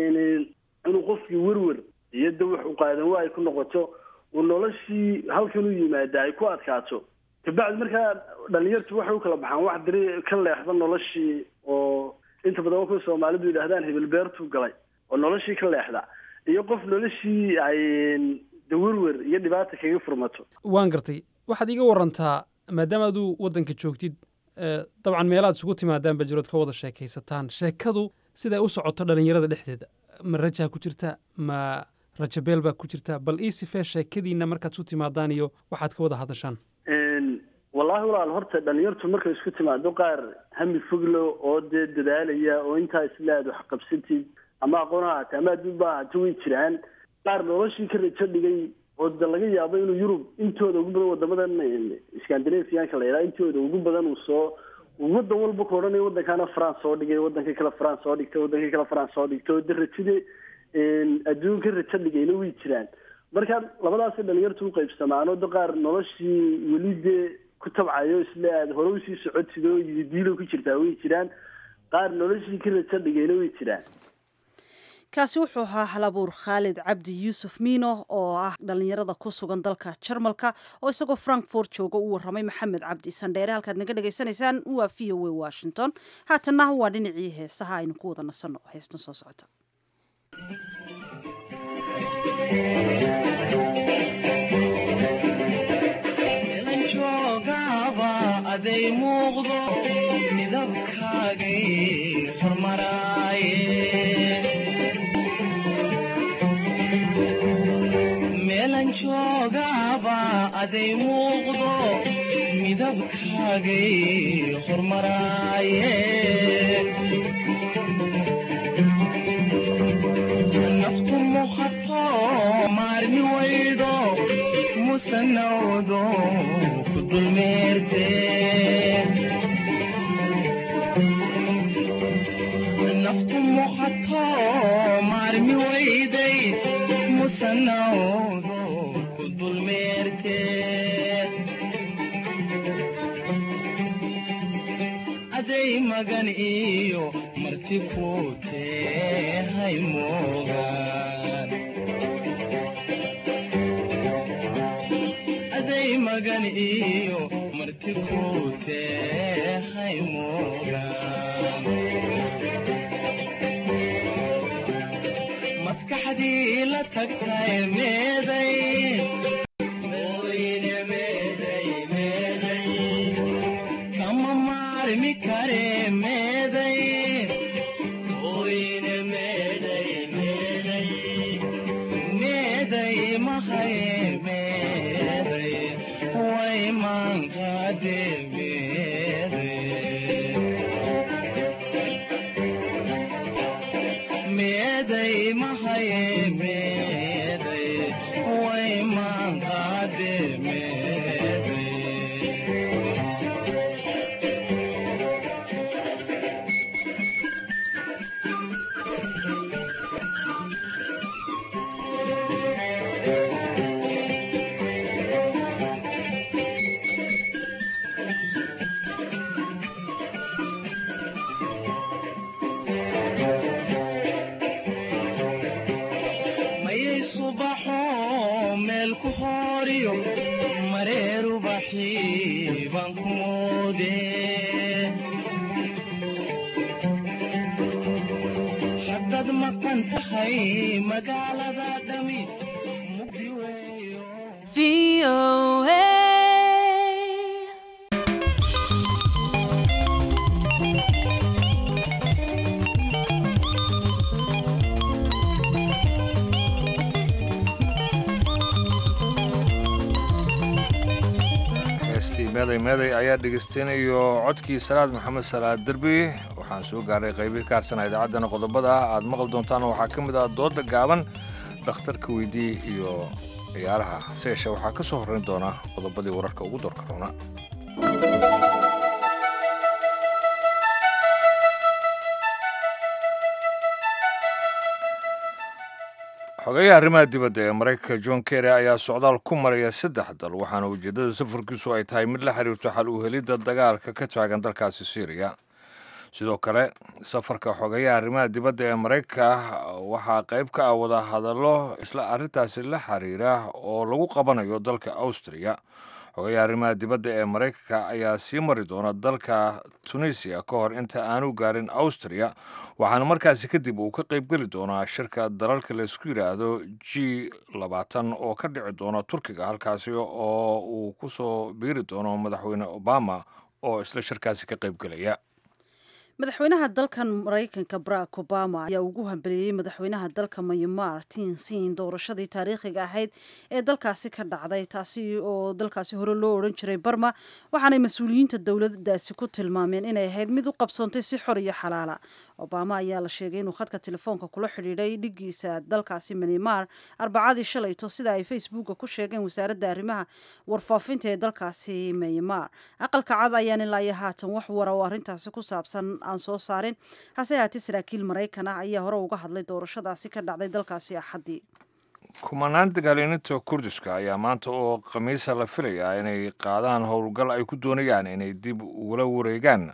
inuu qofkii werwer iyo de wax u qaadan waa ay ku noqoto uu noloshii halkan u yimaada ay ku adkaato kabacdi markaa dhalinyartu waxay u kala baxaan wax diri ka leexda noloshii oo inta badan kuwa soomaalidu yidhahdaan hebel beertuu galay oo noloshii ka leexda iyo qof noloshii ay de werwer iyo dhibaata kaga furmato waan gartay waxaad iiga warantaa maadaama aduu waddanka joogtid dabcan meelaad isugu timaadaan bajirood ka wada sheekaysataan sheekadu siday u socoto dhalinyarada dhexdeeda ma rajaa ku jirta ma rajabeel baa ku jirta bal ii sifee sheekadiina markaad isu timaadaan iyo waxaad ka wada hadashaan wallaahi walaal horta dhalinyartu markay isku timaado qaar hami foglo oo dee dadaalaya oo intaa isla aad wax qabsatid ama aqoon ha ahaate ama adduun ba ahaate way jiraan qaar noloshii ka rajo dhigay oo de laga yaabo inuu yurub intooda ugu badan wadamadan scandinavianka la yidhaha intooda ugu badan uu soo waddan walba ku odhanayo waddankaana france soo dhigay waddanka kale france soo dhigtay waddanka kale france soo dhigtay oo de rajade adduunka rajo dhigayna way jiraan marka labadaasi dhalinyartu u qaybsamaan oo de qaar noloshii weli dee ku tabcayo isla aad hore usii socotid oo yididiilo ku jirtaa way jiraan qaar noloshii ka rajo dhigayna way jiraan kaasi wuxuu ahaa halabuur khaalid cabdi yuusuf miino oo ah dhallinyarada ku sugan dalka jarmalka oo isagoo frankfort jooga u warramay maxamed cabdi sandheere halkaad naga dhegaysanaysaan waa v o a washington haatanna waa dhinacii heesaha aynu ku wada nasanno heestan soo socota aday muuqdo midabkaagay hormaraaye meelan joogaaba aday muuqdo midabkaagay hormaraaye naftu muhato maarmi waydo musanawdo ku dulmeerte naftu muhato maarmi wayday musanawdo ku dulmeerte aday magan iyo marti ku tehay moogaan aday magan iyo marti ku tehay moogaan maskaxdii la tagtay meeday mooyine meeday meeday kama maarmi kare meeday mooyine meeday meeday meeday mahaye meeday way maankaade meeday mahaye meeday way maankaade meeday baan ku moode haddaad maqan tahay magaalada dhami mugdi weeyo heestii meeday meeday ayaa dhegeystainayo codkii salaad maxamed salaad derbi waxaan soo gaaray qaybihii ka harsana idaacaddana qodobada aad maqli doontaan waxaa ka mid ah dooda gaaban dhakhtarka weydii iyo ciyaaraha hase yeeshee waxaa ka soo horrayn doona qodobadii wararka ugu doorka roona xogeyaha arrimaha dibadda ee maraykanka john kerry ayaa socdaal ku maraya saddex dal waxaana ujeeddada safarkiisu ay tahay mid la xiriirto xal u helidda dagaalka ka taagan dalkaasi syriya sidoo kale safarka xogeyaha arrimaha dibadda ee maraykanka waxaa qayb ka ah wada hadallo isla arrintaasi la xiriira oo lagu qabanayo dalka austriya xogeyaha arrimaha dibadda ee maraykanka ayaa sii mari doona dalka tunisiya ka hor inta aanu gaarin austriya waxaana markaasi kadib uu ka qaybgeli doonaa shirka dalalka laysku yidhaahdo g labaatan oo ka dhici doona turkiga halkaasi oo uu ku soo biiri doono madaxweyne obama oo isla shirkaasi ka qaybgelaya madaxweynaha dalkan maraykanka barack obama ayaa ugu hambeliyey madaxweynaha dalka myanmar tinsin doorashadii taariikhiga ahayd ee dalkaasi ka dhacday taasi oo dalkaasi hore loo odhan jiray barma waxaanay mas-uuliyiinta dowladdaasi ku tilmaameen inay ahayd mid u qabsoontay si xor iyo xalaala obama ayaa la sheegay inuu khadka telefoonka kula xidhiidhay dhigiisa dalkaasi myanmar arbacadii shalayto sida ay facebooka ku sheegeen wasaaradda arrimaha warfaafinta ee dalkaasi myanmar aqalka cad ayaan ilaa iyo haatan wax wara oo arrintaasi ku saabsan aan soo saarin hase haatee saraakiil maraykan ah ayaa hore uga hadlay doorashadaasi ka dhacday dalkaasi axaddii kumanaan dagaalyaninta kurdiska ayaa maanta oo khamiisa la filayaa inay qaadaan howlgal ay ku doonayaan inay dib ugula wareegaan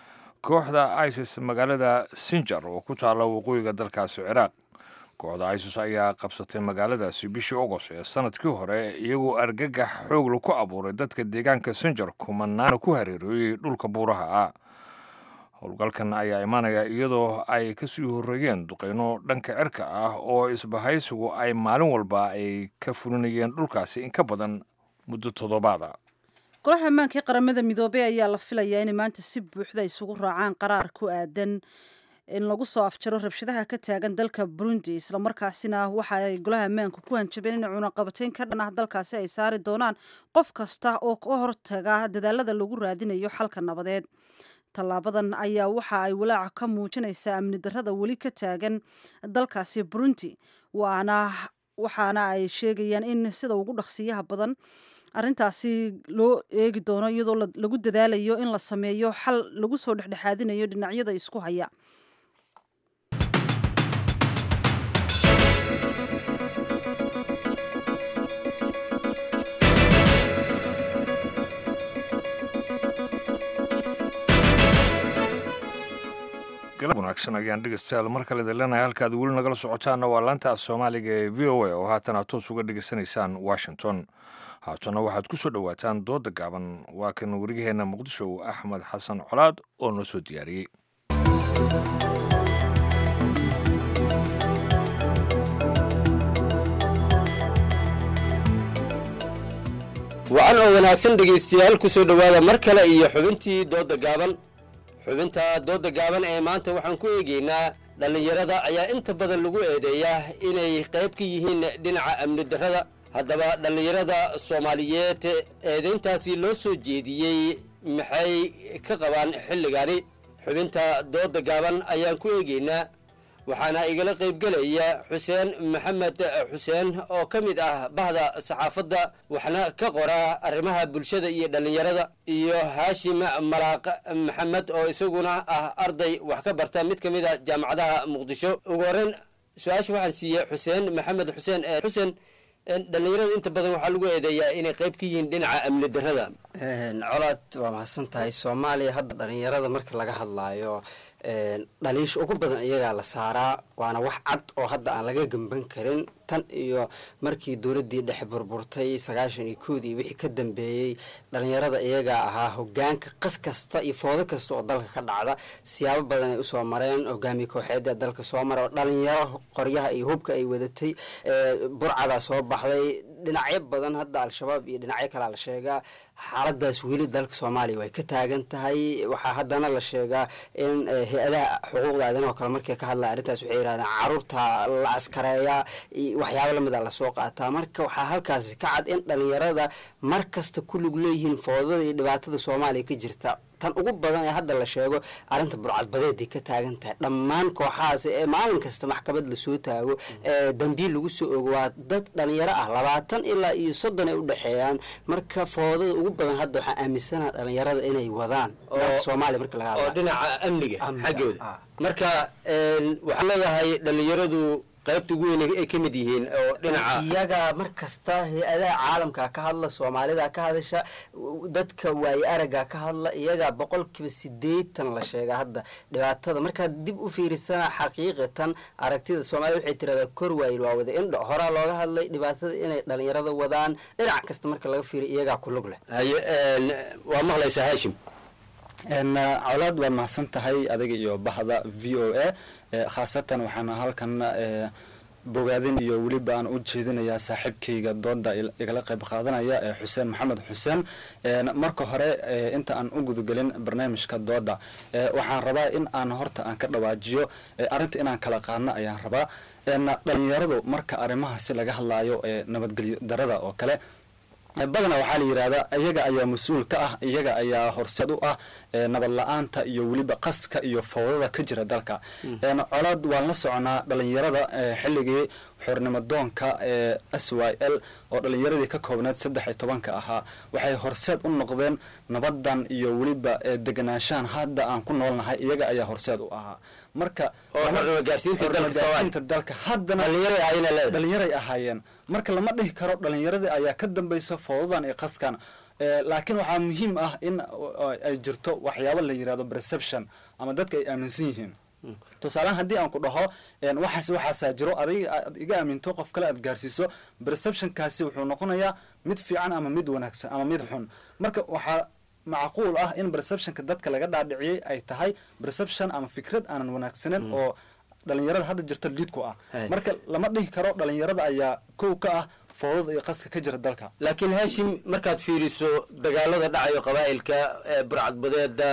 kooxda isis magaalada sinjar oo ku taalla waqooyiga dalkaasi ciraaq kooxda isis ayaa qabsatay magaaladaasi bishii ogost ee sanadkii hore iyagoo argagax xoogla ku abuuray dadka deegaanka sinjar kumanaana ku hareerooyey dhulka buuraha ah howlgalkan ayaa imaanaya iyadoo ay kasii horreeyeen duqeyno dhanka cirka ah oo isbahaysigu ay maalin walba ay ka fulinayeen dhulkaasi in ka badan muddo toddobaada golaha ammaanka ee qaramada midoobey ayaa la filayaa inay maanta si buuxda isugu raacaan qaraar ku aadan in lagu soo afjaro rabshadaha ka taagan dalka burundi islamarkaasina waxa ay golaha ammaanka ku hanjabeen in cunaqabateyn ka dhan ah dalkaasi ay saari doonaan qof kasta oo ka hortaga dadaalada lagu raadinayo xalka nabadeed tallaabadan ayaa waxa ay walaaca ka muujinaysaa amni darrada weli ka taagan dalkaasi burundi waana waxaana ay sheegayaan in sida ugu dhaqsiyaha badan arrintaasi loo eegi doono iyadoo lagu dadaalayo in la sameeyo xal lagu soo dhexdhexaadinayo dhinacyada isku haya galab wanaagsan ayaan dhegeystayaal mar kale idinleenahay halkaad weli nagala socotaanna waa laanta af soomaaliga ee v o a oo haatan aad toos uga dhegeysanaysaan washington haatana waxaad ku soo dhowaataan dooda gaaban waa kan warigaheenna muqdisho axmed xasan colaad oo noo soo diyaariyey wacan oo wanaagsan dhegaystayaal ku soo dhowaada mar kale iyo xubintii doodda gaaban xubinta doodda gaaban ee maanta waxaan ku eegaynaa dhallinyarada ayaa inta badan lagu eedeeyaa inay qayb ka yihiin dhinaca amni darrada haddaba dhallinyarada soomaaliyeed eedayntaasi loo soo jeediyey maxay ka qabaan xilligani xubinta doodda gaaban ayaan ku eegaynaa waxaana igala qaybgelaya xuseen maxamed xuseen oo ka mid ah bahda saxaafadda waxna ka qora arrimaha bulshada iyo dhallinyarada iyo haashim malaaq maxamed oo isaguna ah arday wax ka barta mid ka mid a jaamacadaha muqdisho ugu horreyn su-aasha waxaan siiyey xuseen maxamed xuseen xuseen dhallinyarada inta badan waxaa lagu eedeeyaa inay qayb ka yihiin dhinaca amni darrada colaad waa mahadsan tahay soomaaliya hadda dhallinyarada marka laga hadlaayo dhaliisha ugu badan iyagaa la saaraa waana wax cad oo hadda aan laga gemban karin tan iyo markii dowladdii dhexe burburtay sagaashan iyo koodii wixii ka dambeeyey dhalinyarada iyagaa ahaa hogaanka qas kasta iyo foodo kasta oo dalka ka dhacda siyaabo badan ay usoo mareen hogaamiye kooxeeda dalka soo mara oo dhalinyaro qoryaha iyo hubka ay wadatay burcadaa soo baxday dhinacyo badan hadda al-shabaab iyo dhinacyo kalea la sheegaa xaaladaas weli dalka soomaaliya way ka taagan tahay waxaa haddana la sheegaa in hay-adaha xuquuqda aadanaho kale markay ka hadlaya arrintaas waxay yidhahdeen caruurta la askareeyaa waxyaabo lamida lasoo qaataa marka waxaa halkaasi ka cad in dhalinyarada mar kasta ku lug leeyihiin foodada iyo dhibaatada soomaaliya ka jirta tan ugu badan ee hadda la sheego arrinta burcadbadeeday ka taagan tahay dhammaan kooxahaas ee maalin kasta maxkamad lasoo taago ee dambiil lagu soo ogo waa dad dhalinyaro ah labaatan ilaa iyo soddon ay udhexeeyaan marka foodada ugu badan hadda waxaa aaminsanaha dhalinyarada inay wadaan soomaaliya marka laga oo hadla dhinaca amniga xaggooda marka waxaa leedahay dhalinyaradu qaybta ugu weyn ay ka mid yihiin oo dhinaca iyaga mar kasta hay-adaha caalamka ka hadla soomaalida ka hadasha dadka waaye araga ka hadla iyaga boqolkiiba sideetan la sheega hadda dhibaatada markaad dib u fiirisana xaqiiqatan aragtida soomaalida waxay tiradaa kor waayil waa wada indho horaa looga hadlay dhibaatada inay dhalinyarada wadaan dhinac kasta marka laga fiiriyo iyagaa ku lug leh haye waa maqlaysaa haashim colaad waad mahadsan tahay adiga iyo bahda v o a khaasatan waxaana halkan bogaadin iyo weliba aan u jeedinayaa saaxiibkayga dooda igala qayb qaadanaya ee xuseen maxamed xuseen marka hore inta aan u gudagelin barnaamijka dooda waxaan rabaa in aan horta aan ka dhawaajiyo arrinta inaan kala qaadno ayaan rabaa dhalinyaradu marka arrimahaasi laga hadlaayo nabadgelyo darada oo kale badana waxaa la yidhahdaa iyaga ayaa mas-uul ka ah iyaga ayaa horseed u ah nabad la-aanta iyo weliba qaska iyo fowdada ka jira dalka colaad waan la soconaa dhalinyarada xilligii xornimo doonka ee s y l oo dhalinyaradii ka koobneed saddex iyo tobanka ahaa waxay horseed u noqdeen nabadan iyo weliba deganaanshahan hadda aan ku noolnahay iyaga ayaa horseed u ahaa marka gaarsiinta dalka haddana dhalinyaray ahaayeen marka lama dhihi karo dhalinyaradii ayaa ka dambaysa foodadan iyo qaskan laakiin waxaa muhiim ah in ay jirto waxyaabo la yirahdo perception ama dadka ay aaminsan yihiin tusaalehaan haddii aan ku dhaho waxaas waxaasaa jiro adiga aad iga aaminto qof kale aad gaarsiiso perceptionkaasi wuxuu noqonayaa mid fiican ama mid wanaagsan ama mid xun marka waxaa macquul ah in perceptionka dadka laga dhaadhiciyey ay tahay perception ama fikrad aanan wanaagsanen oo dhalinyarada hadda jirta liid ku ah marka lama dhihi karo dhalinyarada ayaa kow ka ah foodada iyo qaska ka jira dalka laakiin haashim markaad fiiriso dagaalada dhacayo qabaa'ilka burcadbadeeda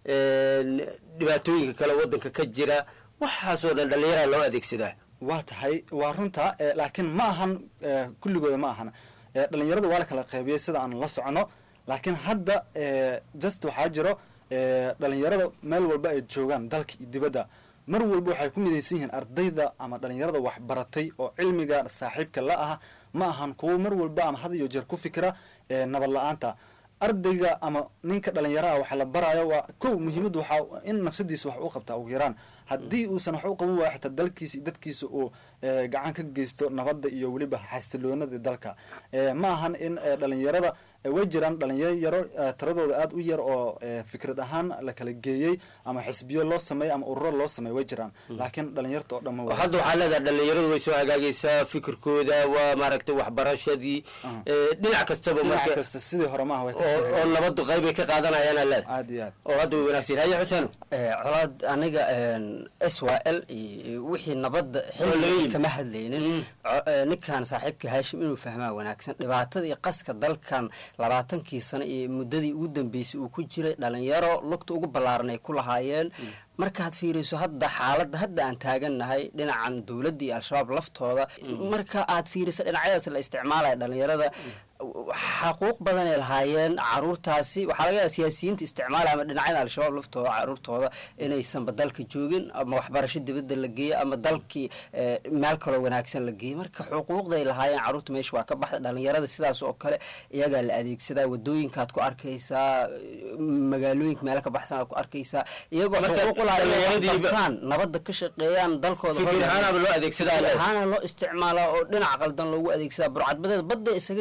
dhibaatooyinka kale wadanka ka jira waxaasoo dhan dhallinyaraha loo adeegsadaa waa tahay waa runta laakiin ma ahan kulligooda ma ahan dhalinyarada waa la kala qaybiyey sida aan la socono laakiin hadda just waxaa jiro dhalinyarada meel walba ay joogaan dalka iyo dibadda mar walba waxay ku midaysan yihiin ardayda ama dhalinyarada waxbaratay oo cilmiga saaxiibka la ah ma ahan kuwo mar walba ama had iyo jeer ku fikira nabad la-aanta ardayga ama ninka dhalinyaraha waxa la baraayo waa kow muhiimaddu waxaa in nafsadiisa wax u qabtaa ugu yaraan haddii uusan wax u qaban waaya xitaa dalkiisa iyo dadkiisa uu gacan ka geysto nabadda iyo weliba xasiloonada dalka ma ahan in dhalinyarada way jiraan dhalinyaro tiradooda aada u yar oo fikrad ahaan la kala geeyey ama xisbiyo loo sameeyo ama ururo loo sameeyo way jiraan laakiin dhalinyarta oo dhan hadda waxaa leedahay dhalinyaradu way soo hagaagaysaa fikirkooda waa maaragtay waxbarashadii dhinac kastaba marka kasta sidii hore maaha way oo nabadu qaybay ka qaadanayaan leed aad iyo aad oo hadda way wanaagsan haye xuseen colaad aniga s y l iyo wixii nabadda xilli kama hadlaynin ninkan saaxiibka haashim inuu fahmaa wanaagsan dhibaatada iyo qaska dalkan labaatankii sano iyo muddadii ugu dambeysay uu ku jiray dhalinyaro lugta ugu ballaaran ay ku lahaayeen markaad fiiriso hadda xaaladda hadda aan taagannahay dhinacan dowladda iyo al-shabaab laftooda marka aad fiiriso dhinacyadaas la isticmaalaya dhalinyarada xaquuq badan ay lahaayeen caruurtaasi waxaa laga yaaba siyaasiyiinta isticmaalaya ama dhinacyada al-shabaab laftooda caruurtooda inaysanba dalka joogin ama waxbarasho dibadda la geeyo ama dalkii meel kaloo wanaagsan la geeyey marka xuquuqday lahaayeen caruurta meesha waa ka baxda dhalinyarada sidaas oo kale iyagaa la adeegsadaa wadooyinkaad ku arkaysaa magaalooyinka meelo ka baxsan aad ku arkaysaa iyagoo xuquuq ulahayan nabadda ka shaqeeyaan dalkooda ahaana loo isticmaalaa oo dhinac qaldan loogu adeegsadaa burcadbadeed badda isaga jiraan waa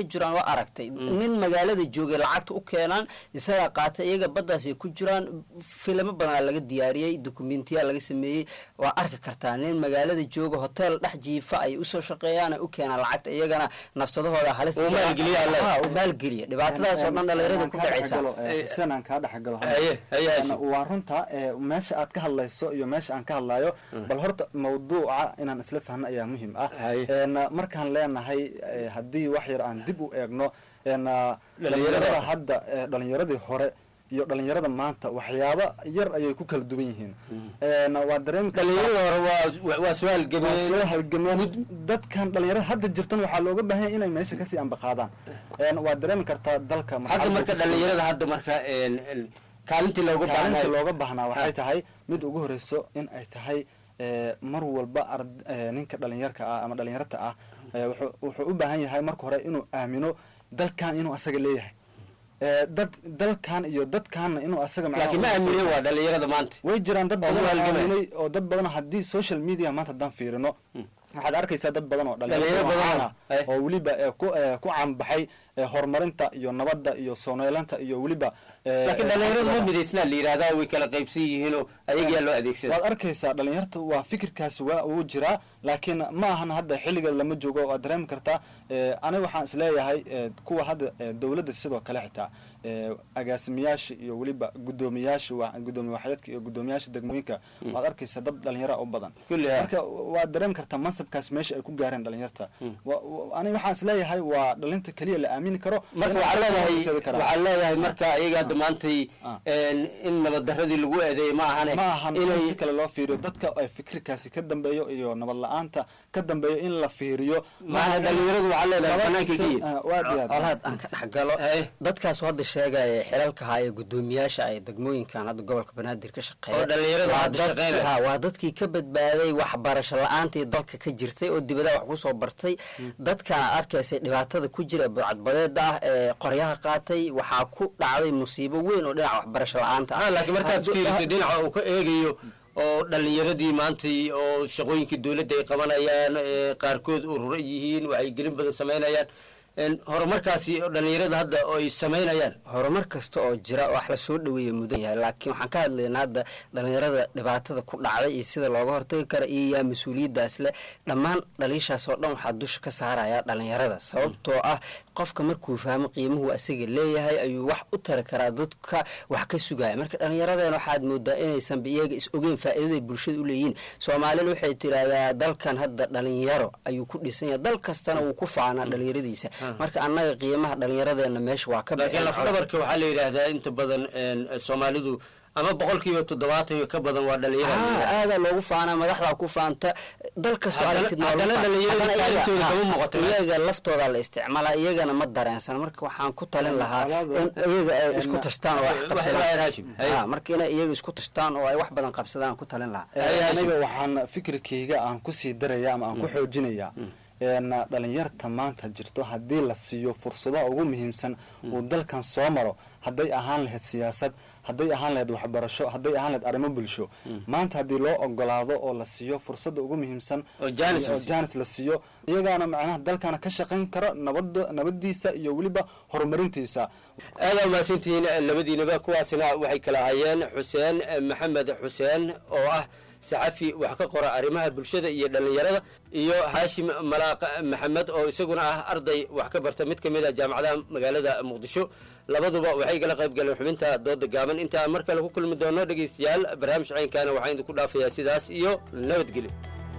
aragtay nin magaalada joogay lacagta u keenaan isagaa qaata iyaga baddaasay ku jiraan filimo badanaa laga diyaariyey dokumentiya laga sameeyey waa arki kartaa nin magaalada jooga hotel dhex jiifa ay usoo shaqeeyaan ay u keenaan lacagta iyagana nafsadahooda halis Uu maalgeliya alle. Ha, uu maalgeliya dhibaatadaas oo dhan dhalinyarada ku dhacaysa xuseen aan kaa dhexgalo Haye, haye, Hashim. waa runta ee, meesha aad ka hadlayso iyo meesha aan ka hadlayo bal horta mawduuca inaan isla fahno ayaa muhiim ah Een, markaan leenahay ee, haddii wax yar aan dib u eegno een, dhalinyarada hadda ee, dhalinyaradii hore iyo dhalinyarada maanta waxyaaba yar ayay ku kala duwan yihiin Een, waa dareemi Dhalinyarada hore waa- waa soo halgameen. Waa soo halgameen dadkan dhalinyarada hadda jirtan waxaa looga baahan yahay inay meesha kasii ambaqaadaan Een, waa dareemi kartaa dalka hadda marxaladda marka ku sugan. dhalinyarada hadda marka een, een, kaalintii looga kaalinta baahnay looga baahnaa waxay tahay mid ugu horeyso in ay tahay ee, mar walba ard- ee, ninka dhalinyarka ah ama dhalinyarta ah ee, wuxuu wuxuu u baahan yahay marka hore inuu aamino dalkan inuu asaga leeyahay Ee, dad dalkan iyo dadkaanna inuu asaga macnaha laakiin ma u- aamineen waa dhalinyarada maanta way jiraan dad Oo badan oo halgamay. aaminay oo dad badan haddii social media maanta haddaan fiirino waxaad arkaysaa dad badan oo Dhalinyaro dhalinyaro badan caan ah oo weliba ee, ku ee, ku caanbaxay ee, horumarinta iyo nabadda iyo sooneelanta iyo weliba ee, laakiin ee, dhalinyaradu ma xagga- midaysnaa la yidhahdaa way kala qaybsan yihiinoo ayagaa loo adeegsada waad arkaysaa dhalinyarta waa fikirkaasi waa uu jiraa laakiin ma ahan hadda xilliga lama joogo waad dareemi kartaa ee, aniga waxaan isleeyahay ee, kuwa hadda ee, dowladda sidoo kale xitaa ee, agaasimayaasha iyo weliba gudoomiyaasha wa- gudoomiye waxyeedka iyo gudoomiyaasha degmooyinka waad arkaysaa dad dhalinyara u badan Kulli ha. marka waad dareemi kartaa mansabkaas meesha ay ku gaareen dhalinyarta Wa- wa- aniga waxaan isleeyahay waa dhalinta keliya la aamini karo marka in waxaa ay leedahay horseedi karaan. waxaa leedahay marka ayaga hadda maantay een, in nabaddaradii lagu eedeeyay ma ahane ma ahan in inay si kale loo fiiriyo dadka ay fikirkaasi ka dambeeyo iyo nabad la-aanta ka dambeeyo in la fiiriyo Maana dhalinyaradu waxaa leedahay Nabad- banaanka ka yihiin. Ah, waa diyaar. olaad aan ka dhex galo dadkaas hadda sheegaya xilalka haya gudoomiyaasha ay degmooyinkan hadda gobolka banaadir ka shaqeeya Oo dhalinyarada Waa hadda dad- shaqeynaya. ha, waa dadkii ka badbaaday waxbarasho la-aantii dalka ka jirtay oo dibadaha wax kusoo bartay dadkan aad arkaysay dhibaatada ku jira burcadbadeeda ah ee qoryaha qaatay waxaa ku dhacday musiibo weyn oo dhinaca waxbarasho la-aanta ah laakiin markaad Hadduu- fiiriso dhinaca uu ka eegayo oo dhalinyaradii maantay oo shaqooyinkii dowladda ay qabanayaan ee qaarkood urura yihiin wacyigelin badan samaynayaan een, horumarkaasi oo dhalinyarada hadda oo ay samaynayaan horumar kasta oo jira wax la soo dhaweeya mudan yahay laakiin waxaan ka hadlaynaa hadda dhalinyarada dhibaatada ku dhacday iyo sida looga hortagi kara iyo yaa mas-uuliyaddaas leh dhammaan dhaliishaas oo dhan waxaa dusha ka saaraya dhalinyarada sababtoo ah qofka markuu fahmo qiimuhu asaga leeyahay ayuu wax u tari karaa dadka wax ka sugaya marka dhalinyaradeen waxaad moodaa inaysanba iyaga is ogeyn faa'iidaday bulshada u leeyihiin soomaalina waxay tiraahdaa dalkan hadda dhalinyaro ayuu ku dhisan yahay dal kastana wuu ku faanaa dhalinyaradiisa marka annaga qiimaha dhalinyaradeenna meesha waa ka laakiin lafdhabarka waxaa la yidhaahdaa inta badan een, soomaalidu ama boqolkiiba toddobaatan iyo ka badan waa dhalinyaro aadaa loogu faanaa madaxdaa ku faanta dal kastoo Haddana- aragtid waa haddana lagu faan- dhalinyarada haddana iyaga- kaalintooda ha, kama muuqato. iyaga laftooda la isticmaalaa iyagana ma dareensan marka waxaan ku talin lahaa in iyaga ay isku tashtaan oo wax qabsadaan Ha, marka inay iyaga isku tashtaan oo ay wax badan qabsadaan ku talin lahaa Ee, aniga waxaan fikirkayga aan kusii daraya ama aan ku xoojinaya een, dhalinyarta maanta jirto haddii la siiyo fursadaha ugu muhiimsan uu dalkan soo maro hadday ahaan lahayd siyaasad hadday ahaan lahayd waxbarasho hadday ahaan lahayd arrimo bulsho maanta haddii loo ogolaado oo la siiyo fursadda ugu muhiimsan Oo jaanis la oo siiyo. jaanis la siiyo iyagaana macnaha dalkana ka shaqayn karo nabada nabadiisa iyo weliba horumarintiisa aada umahadsantihiin labadiinaba kuwaasina waxay kala hayeen xuseen maxamed xuseen oo ah saxafi wax ka qora arrimaha bulshada iyo dhallinyarada iyo haashim malaaq maxamed oo isaguna ah arday wax ka barta mid ka mid a jaamacadaha magaalada muqdisho labaduba waxay kala qayb galeen xubinta dooda gaaban intaan mar kale ku kulmi doono dhegaystayaal barnaamij caynkaana waxaan idinku dhaafayaa sidaas iyo nabadgelyo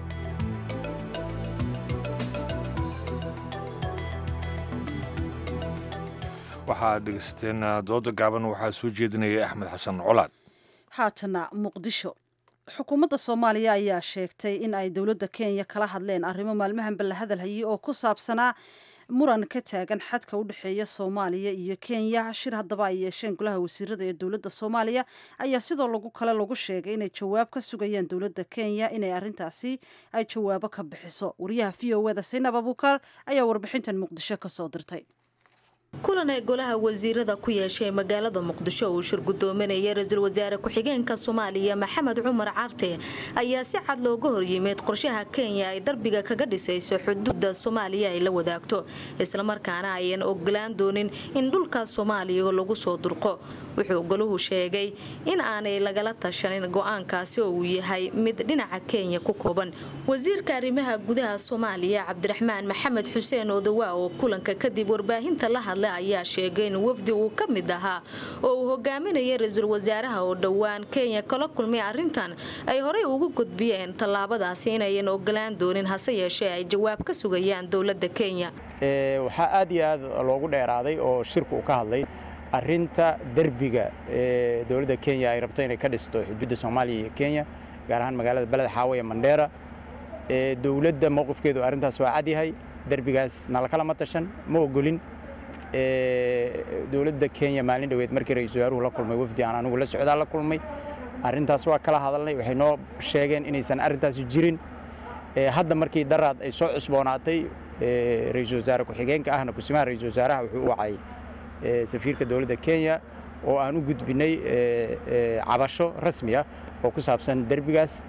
waxaad dhegeysateen dooda gaaban waxaa soo jeedinaya axmed xasan colaad haatana muqdisho xukuumadda soomaaliya ayaa sheegtay in ay dowladda kenya kala hadleen arrimo maalmahanba la hadalhayay oo ku saabsanaa muran ka taagan xadka u dhexeeya soomaaliya iyo kenya shir haddaba ay yeesheen golaha wasiirada ee dowladda soomaaliya ayaa sidoo lagu kale lagu sheegay inay jawaab ka sugayaan dowladda kenya inay arrintaasi ay jawaabo ka bixiso wariyaha v o eda saynab abuukar ayaa warbixintan muqdisho ka soo dirtay kulan ay golaha wasiirada ku yeeshay magaalada muqdisho uu shir gudoominaya ra-iisul wasaare ku-xigeenka soomaaliya maxamed cumar carte ayaa si cad looga horyimid qorshaha kenya ay darbiga kaga dhisayso xuduuda soomaaliya ay la wadaagto islamarkaana ayan ogolaan doonin in dhulka soomaaliya lagu soo durqo wuxuu goluhu sheegay in aanay lagala tashanin go-aankaasi oo uu yahay mid dhinaca kenya ku kooban wasiirka arrimaha gudaha soomaaliya cabdiraxmaan maxamed xuseen odawa oo kulanka kadib warbaahinta la hadlay ayaa sheegay in wafdi uu ka mid ahaa oo uu hogaaminayay ra-iisul wasaaraha oo dhowaan kenya kala kulmay arrintan ay horey ugu gudbiyeen tallaabadaasi inayan ogolaan doonin hase yeeshee ay jawaab ka sugayaan dowladda kenya waxaa aad iyo aad loogu dheeraaday oo shirku uu ka hadlay arinta derbiga ee dowladda kenya ay rabto inay ka dhisto xuduudda soomaaliya iyo kenya gaar ahaan magaalada beled xaawo ee mandheera dowladda mowqifkeedu arrintaas waa cadyahay derbigaas nala kalama tashan ma ogolin dowladda kenya maalin dhoweed markii ra-iisul wasaaruhu la kulmay wafdi aan anigu la socdaa la kulmay arrintaas waa kala hadalnay waxay noo sheegeen inaysan arrintaasi jirin hadda markii daraad ay soo cusboonaatay ra-iisul wasaare ku-xigeenka ahna kusimaha ra-iisul wasaaraha wuxuu u wacay safiirka dowladda kenya oo aan u gudbinay cabasho rasmi ah oo ku saabsan derbigaas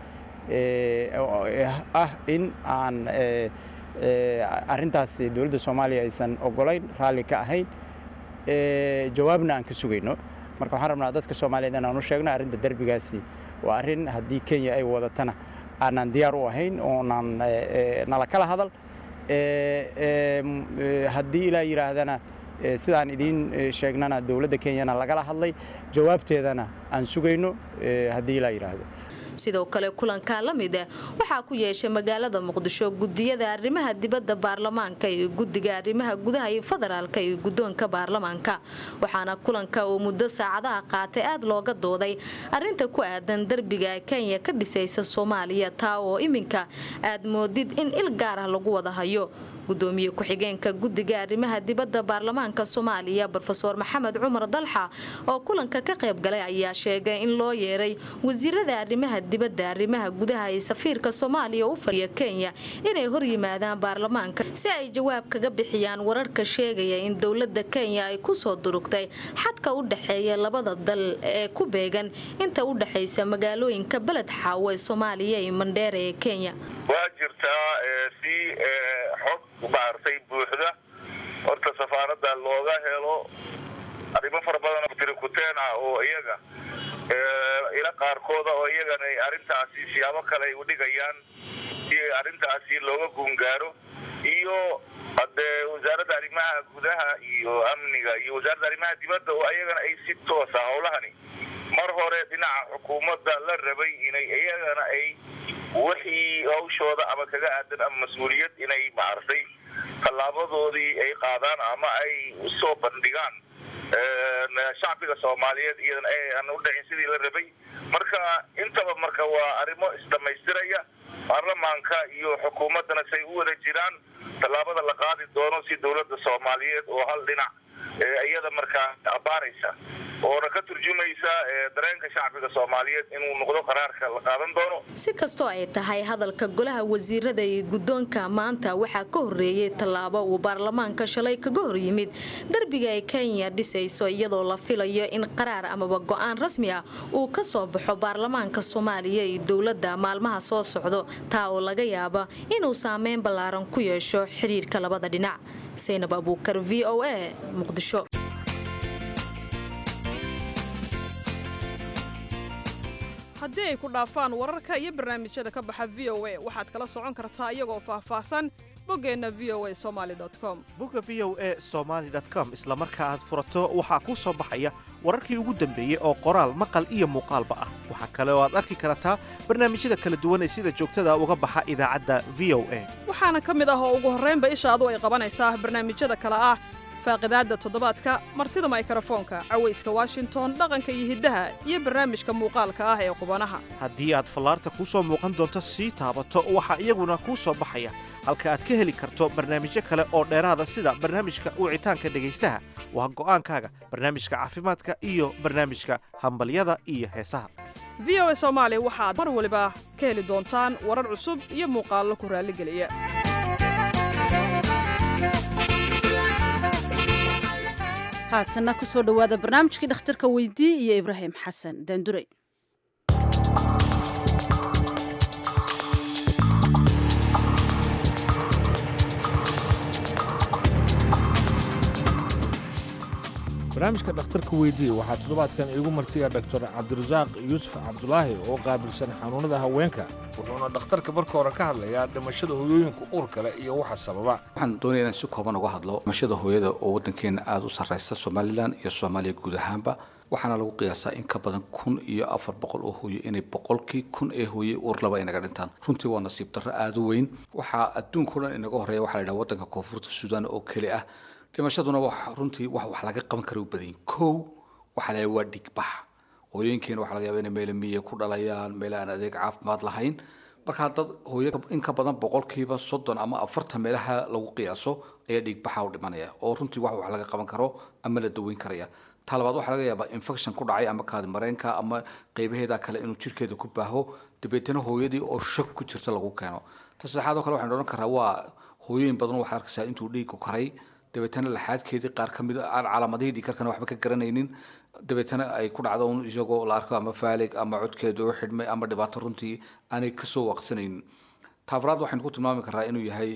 ah in aan arrintaas dowladda soomaaliya aysan ogolayn raalli ka ahayn jawaabna aan ka sugayno marka waxaan rabnaa dadka soomaaliyeed inaan u sheegno arrinta derbigaasi waa arrin haddii kenya ay wadatana aanaan diyaar u ahayn oonaan nala kala hadal haddii ilaa yidhaahdana sidaan idiin sheegnana dowladda kenyana lagala hadlay jawaabteedana aan sugayno haddii ilaa yidhaahdo sidoo kale kulankaa la mid ah waxaa ku yeeshay magaalada muqdisho gudiyada arrimaha dibadda baarlamaanka iyo guddiga arrimaha gudaha iyo federaalka iyo guddoonka baarlamaanka waxaana kulanka uu muddo saacadaha qaatay aad looga dooday arrinta ku aadan derbiga kenya ka dhisaysa soomaaliya taa oo iminka aad moodid in il gaar ah lagu wada hayo gudoomiye ku-xigeenka guddiga arrimaha dibadda baarlamaanka soomaaliya rofeor maxamed cumar dalxa oo kulanka ka qayb galay ayaa sheegay in loo yeeray wasiirada arrimaha dibadda arrimaha gudaha ee safiirka soomaaliya u fadhiya kenya inay hor yimaadaan baarlamaanka si ay jawaab kaga bixiyaan wararka sheegaya in dowladda kenya ay kusoo durugtay xadka u dhexeeya labada dal ee ku beegan inta u dhexaysa magaalooyinka beled xaawo ee soomaaliya iyo mandheera ee kenya waa jirtaa si xog maartay buuxda horta safaaradda looga helo arrimo fara badan oo tirikuteen ah oo iyaga ila qaarkooda oo iyagana arrintaasi siyaabo kale ay udhigayaan si arrintaasi looga guungaaro iyo hadee wasaaradda arrimaha gudaha iyo amniga iyo wasaaradda arrimaha dibadda oo iyagana ay si toosa howlahani mar hore dhinaca xukuumadda la rabay inay iyagana ay wixii hawshooda ama kaga aadan ama mas-uuliyad inay maartay tallaabadoodii ay qaadaan ama ay usoo bandhigaan shacbiga soomaaliyeed iyadana aan u dhicin sidii la rabay marka intaba marka waa arrimo isdhamaystiraya baarlamaanka iyo xukuumaddana say u wada jiraan tallaabada la qaadi doono si dowladda soomaaliyeed oo hal dhinac iyada markaa abaaraysa oona ka turjumaysa dareenka shacbiga soomaaliyeed inuu noqdo qaraarka la qaadan doono si kastoo ay tahay hadalka golaha wasiirada iyo guddoonka maanta waxaa ka horreeyey tallaabo uu baarlamaanka shalay kaga hor yimid derbiga ay kenya dhisayso iyadoo la filayo in qaraar amaba go-aan rasmi ah uu ka soo baxo baarlamaanka soomaaliya iyo dowladda maalmaha soo socdo taa oo laga yaaba inuu saameyn ballaaran ku yeesho xidhiirka labada dhinac saynab abuukar v o a muqdisho haddii ay ku dhaafaan wararka iyo barnaamijyada ka baxa v o a waxaad kala socon kartaa iyagoo faahfaahsan boggeenna v o a somaali com bogga v o a somaali com isla marka aad furato waxaa kuu soo baxaya wararkii ugu dambeeyey oo qoraal maqal iyo muuqaalba ah waxaa kale oo aad arki kartaa barnaamijyada kala duwan ee sida joogtada uga baxa idaacadda v o a waxaana ka mid ah oo ugu horraynba ishaadu ay qabanaysaa barnaamijyada kale ah faaqidaadda toddobaadka martida maykrofoonka cawayska washington dhaqanka iyo hiddaha iyo barnaamijka muuqaalka ah ee qubanaha haddii aad fallaarta kuu soo muuqan doonto sii taabato waxaa iyaguna kuu soo baxaya halka aad ka heli karto barnaamijyo kale oo dheeraada sida barnaamijka wicitaanka dhegaystaha waa go'aankaaga barnaamijka caafimaadka iyo barnaamijka hambalyada iyo heesaha v o a soomaali waxaad mar waliba ka heli doontaan warar cusub iyo muuqaallo ku raalligeliya haatanna ku soo dhowaada barnaamijkii dhakhtarka weydii iyo ibraahim xasan daandurey barnaamijka dhakhtarka weydii waxaa toddobaadkan iigu martiya doctor cabdirasaaq yuusuf cabdulaahi oo qaabilsan xanuunada haweenka wuxuuna dhakhtarka marka hore ka hadlayaa dhimashada hooyooyinka uurka leh iyo waxa sababa waxaan doonaya inaan si kooban uga hadlo dhimashada hooyada oo waddankeena aada u sarreysa somalilan iyo soomaaliya guud ahaanba waxaana lagu qiyaasaa in ka badan kun iyo afar boqol oo hooyo inay boqolkii kun ee hooye uur laba inaga dhintaan runtii waa nasiib darro aada u weyn waxaa adduunka o dhan inaga horreeya waxaa la yidhaha waddanka koonfurta suudaan oo keli ah dhimashaduna wax runtii wax wax laga qaban kara u badanyin kow waxaa la waa dhigbax hooyooyinkeena waxaa laga yaaba inay meelo miye ku dhalayaan meel aan adeeg caafimaad lahayn markaa dad hooyo in ka badan boqolkiiba soddon ama afartan meelaha lagu qiyaaso ayaa dhiigbaxa u dhimanaya oo runtii wax wax laga qaban karo ama la daweyn karaya ta labaad waxaa laga yaabaa infection ku dhacay ama kaadi mareenka ama qeybaheeda kale inuu jirkeeda ku baaho dabeetana hooyadii oo shak ku jirta lagu keeno ta saddexaad oo kale waxaan odhan karaa waa hooyooyin badan waxaa arkaysaa intuu dhiigku karay dabeetana laxaadkeedii qaar ka mid aan calaamadihii dhiigkarkana waxba ka garanaynin dabeetana ay ku dhacdo un isagoo la arko ama faalig ama codkeeda u xidhmay ama dhibaato runtii aanay kasoo waaqsanaynin taafraad waxaynu ku tilmaami karaa inuu yahay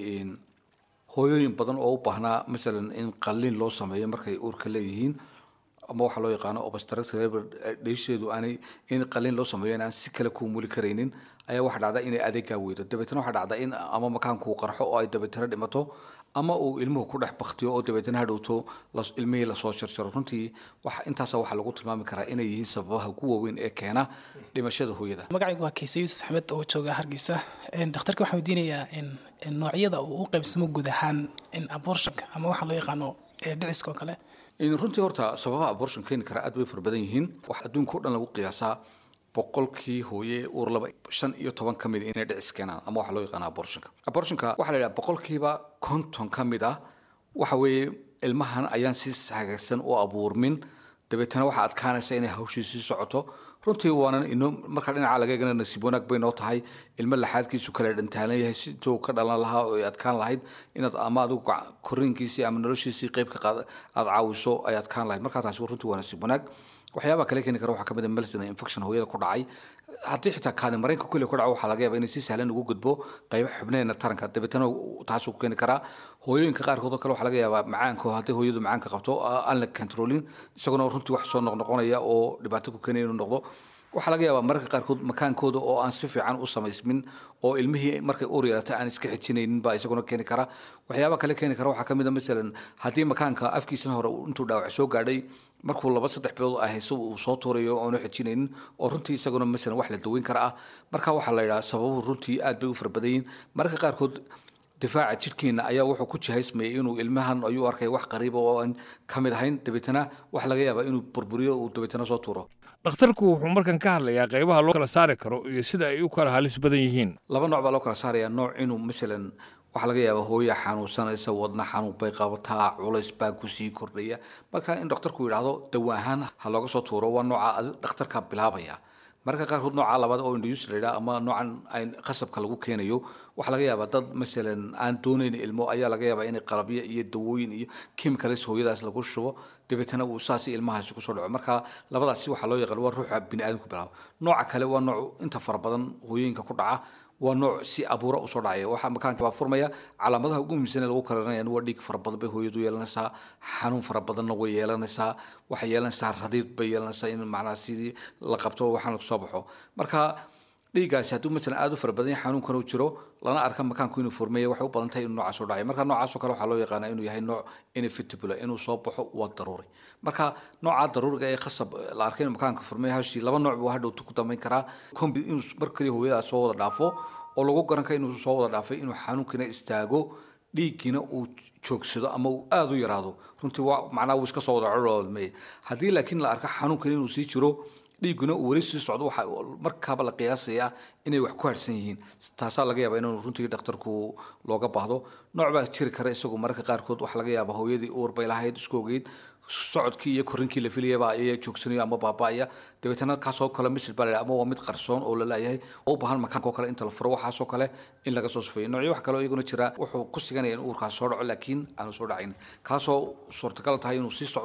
hooyooyin badan oo u baahnaa masalan in qalliin loo sameeyo markay uurka leeyihiin ama waxaa loo yaqaano obstructive dheysheedu aanay in qalliin loo sameeyo inaan si kale ku muli karaynin ayaa waxaa dhacda inay adeegaa weydo dabeetana waxaa dhacda in ama makaankuu qarxo oo ay dabeetana dhimato ama uu ilmuhu ku dhex baktiyo oo dabeetana hadhowto ilmihii lasoo jarjaro runtii wax intaasa waxaa lagu tilmaami karaa inay yihiin sababaha ugu waaweyn ee keena dhimashada hooyada magacaygu waa kayse yuusuf axmed oo jooga hargeysa dhakhtarka waxaan weydiinayaa noocyada uu u qaybsamo guud ahaan abortionka ama waxa loo yaqaano dhiciska oo kale runtii horta sababaha abortion keeni kara aad bay fara badan yihiin wax adduunka o dhan lagu qiyaasaa boqolkii hooye uur laba shan iyo toban ka mid inay dhicis keenaan ama waxaa loo yaqaana abortionka abortionka waxaa la yidhaha boqolkiiba konton ka mid ah waxa weeye ilmahan ayaan si hagaagsan u abuurmin dabeetana waxaa adkaanaysa inay hawshii sii socoto runtii waanan ino marka dhinaca laga eegana nasiib wanaag bay noo tahay ilmo laxaadkiisu kale dhantaalan yahay si intuu ka dhalan lahaa oo ay adkaan lahayd inaad ama adigu koriinkiisii ama noloshiisii qeybka qaad aada caawiso ay adkaan lahayd markaa taasi runtii waa nasiib wanaag waxyaabaha kale keeni kara waxaa kamid a melton infection hooyada ku dhacay haddii xitaa kaadi mareenka kulli ku dhaco waxaa laga yaaba inay si sahlan ugu gudbo qaybo xubneena taranka dabeetana taasuu ku keeni karaa hooyooyinka qaarkood oo kale waxaa laga yaabaa macaanka haddii hooyadu macaanka qabto aan la controlin isaguna runtii wax soo noqnoqonaya oo dhibaato ku keenaya inuu noqdo waxaa laga yaabaa mararka qaarkood makaankooda oo aan si fiican u samaysmin oo ilmihii markay uur yeelata aan iska xijinaynin baa isaguna keeni kara waxyaaba kale keeni kara waxaa kamid a masalan haddii makaanka afkiisana hore intuu dhaawac soo gaadhay markuu laba saddex bilood ah hayso uu soo tuurayo oonu xijinaynin oo runtii isaguna masalan wax la daweyn kara ah marka waxaa la yidhaha sababuhu runtii aad bay u fara badan yihiin mararka qaarkood difaaca jidhkeena ayaa wuxuu ku jihaysmayay inuu ilmahan ayuu arkay wax qariiba oo aan ka mid ahayn dabeetana waxa laga yaabaa inuu burburiyo uu dabeetana soo tuuro dhakhtarku wuxuu markan ka hadlayaa qaybaha loo kala saari karo iyo sida ay u kala halis badan yihiin laba nooc baa loo kala saarayaa nooc inuu masalan waxaa laga yaabaa hooya xanuunsanaysa wadna xanuun bay qabataa culays baa kusii kordhaya marka in dhakhtarku yidhaahdo dawa ahaan ha looga soo tuuro waa nooca dhakhtarka bilaabaya mararka qaarkood nooca labaad oo induus la yidhaha ama noocan ay qasabka lagu keenayo waxaa laga yaabaa dad masalan aan doonayn ilmo ayaa laga yaabaa inay qalabyo iyo dawooyin iyo chemicals hooyadaas lagu shubo dabeetana uu saas ilmahaasi kusoo dhaco marka labadaasi waxaa loo yaqaan waa ruuxa bini aadamku bilaabo nooca kale waa nooc inta fara badan hooyooyinka ku dhaca waa nooc si abuura usoo dhacaya waxaa makaanka baa furmaya calaamadaha ugu muhiimsan ee lagu karanaya waa dhiig fara badan bay hooyadu yeelanaysaa xanuun fara badanna way yeelanaysaa waxay yeelanaysaa radiid bay yeelanaysaa in macnaha sidii la qabto waxaana kusoo baxo marka dhiiggaasi hadduu masalan aada u fara badan yahay xanuunkan uu jiro lana arka makaanku inuu furmeeya waxay u badan tahay inuu noocaas soo dhacay marka noocaasoo kale waxaa loo yaqaanaa inuu yahay nooc inevitable inuu soo baxo waa daruuri marka nooca daruuriga ee khasab la arkay inuu makaanka furmeeya hashii laba nooc buu hadhowtu ku dambeyn karaa combi inuu mar kaliya hooyadaas soo wada dhaafo oo lagu garan kara inuu soo wada dhaafay inuu xanuunkiina istaago dhiiggiina uu joogsado ama uu aada u yaraado runtii waa macnaha wuu iska soo wada codolmey haddii laakiin la arka xanuunkan inuu sii jiro dhiigguna uu weli sii socdo waxaa markaaba la qiyaasayaa inay wax ku harsan yihiin taasaa laga yaabaa inuu runtii dhakhtarku looga baahdo nooc baa jiri kara isagu mararka qaarkood waxaa laga yaabaa hooyadii uur bay lahayd isku ogeyd socodkii iyo korinkii la filayaba ayaa joogsanayo ama baaba'aya dabeetana kaasoo kale misil baa la ama waa mid qarsoon oo la laayahay oo u baahan makaanka oo kale inta la furo waxaasoo kale in laga soo sufeeyo noocyo wax kale oo iyaguna jira wuxuu ku siganaya in uurkaas soo dhaco laakiin aanu soo dhacayn kaasoo suurtagal tahay inuu sii socdo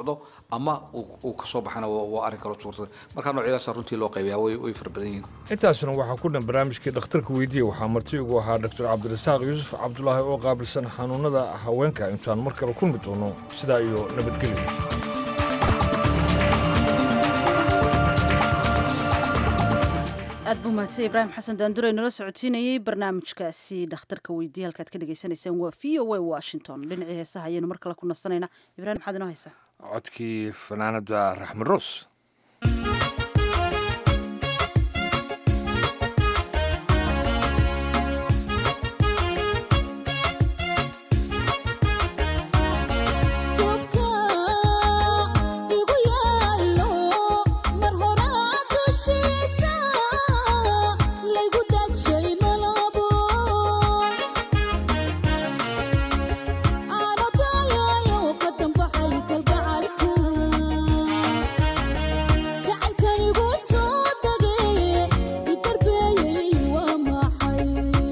ama uu uu kasoo baxana waa waa arrin kaloo suurtada marka noocyadaasa runtii loo qaybiyaa way way fara badan yihiin intaasna waxaa ku dhan barnaamijkii dhakhtarka weydiiya waxaa marti ugu ahaa dr cabdirasaaq yuusuf cabdulaahi oo qaabilsan xanuunada haweenka intaan mar kale kulmi doono sidaa iyo nabadgelyo aad buu mahadsan ibraahim xasan daandure nala socotiinayey barnaamijkaasi dhakhtarka weydiiya halkaad ka dhagaysanaysaan waa v o a washington dhinacii heesaha ayaynu mar kale ku nasanaynaa ibraahim maxaad inoo haysaa codkii fanaanada raxmed roos igu yaalo mar horaa dushiisa laygu dadshay malabo aana daayayo ka dambaxay kalgacalka jacaylkanigu soo dagay idarbeeyey waa maxay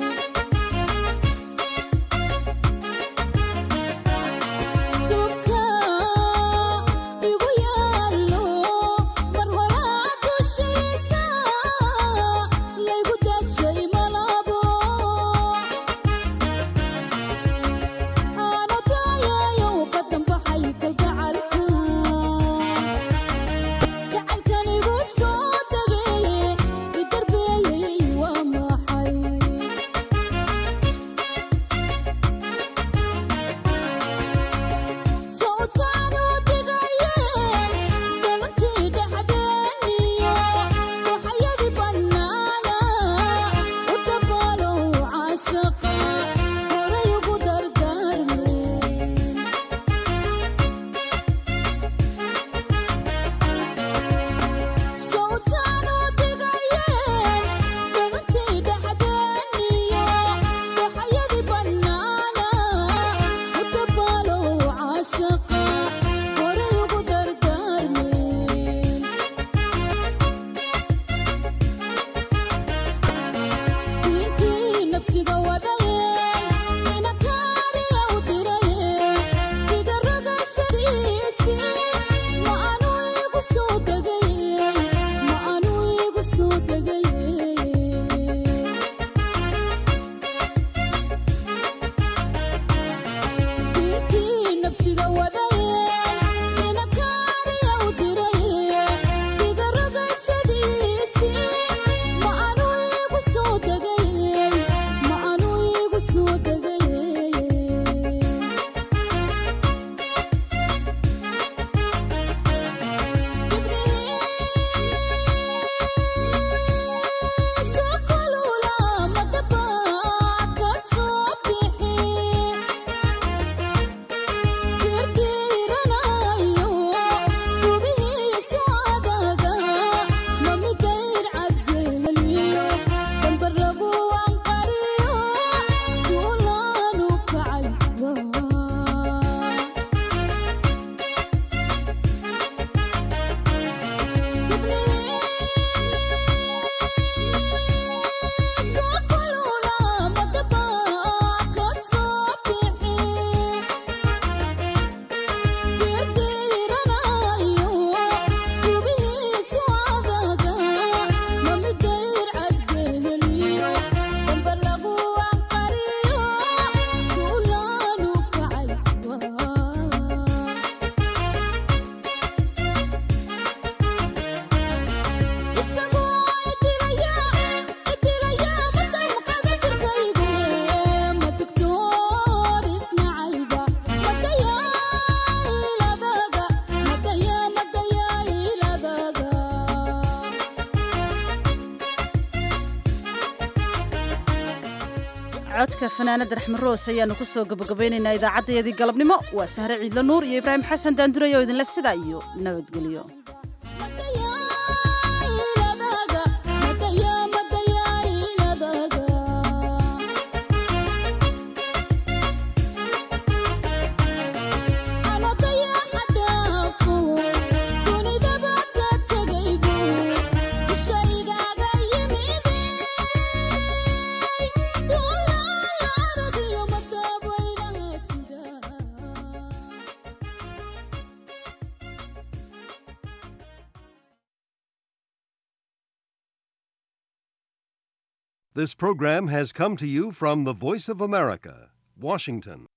dubka igu yaalo mar horaa dushiisa laygu dadshay malabo aana daayayo ka dambaxay kalgacalka jacaylkanigu soo dagay idarbeeyey waa maxay sawtaanu digayeen galantii dhexdeeniyo waxayadii bannaana u dabaalow caashaqa horay ugu dardaarmeen sawtaanu digayeen galantii dhexdeeniyo waxayadii bannaana u dabaalow caashaqa horay ugu dardaarmeen diintii nafsiga wadayeen inakaariya u dirayeen diga rogashadiisii ma anu igu soo degayeen ma anu igu soo degayeen diintii nafsiga wadayeen inakaariya u dirayeen diga rogashadiisii ma anu igu soo degayeen ma anu igu soo degayeen sokolula madaba ka soo bixi dirdiranayo gubihiisu adaga mamidayr cadgeliyo dambar lagu anqariyo duulaanu kacay sokolula madaba ka soo bixi dirdiranayo gubihiisu adaga mamidayr cadgeliyo dambar lagu anqariyo duulaanu kacay isagoo idilaya idilaya madamqada jirkaygu ma doctor isnacayba madaya iladaga madaya madaya iladaga codka fanaanada raxmed roos ayaanu ku soo gabagabaynaynaa idaacaddayadii galabnimo waa sahre ciidlo nuur iyo ibraahim xasan daandurey oo idinle sidaa iyo nabadgelyo iladaga madaya madaya iladaga anodaya xadhaafo dunidaba ka tegaybu ishaygaaga yimide duulaala aragayo madaabaylaha sida This program has come to you from the Voice of America, Washington.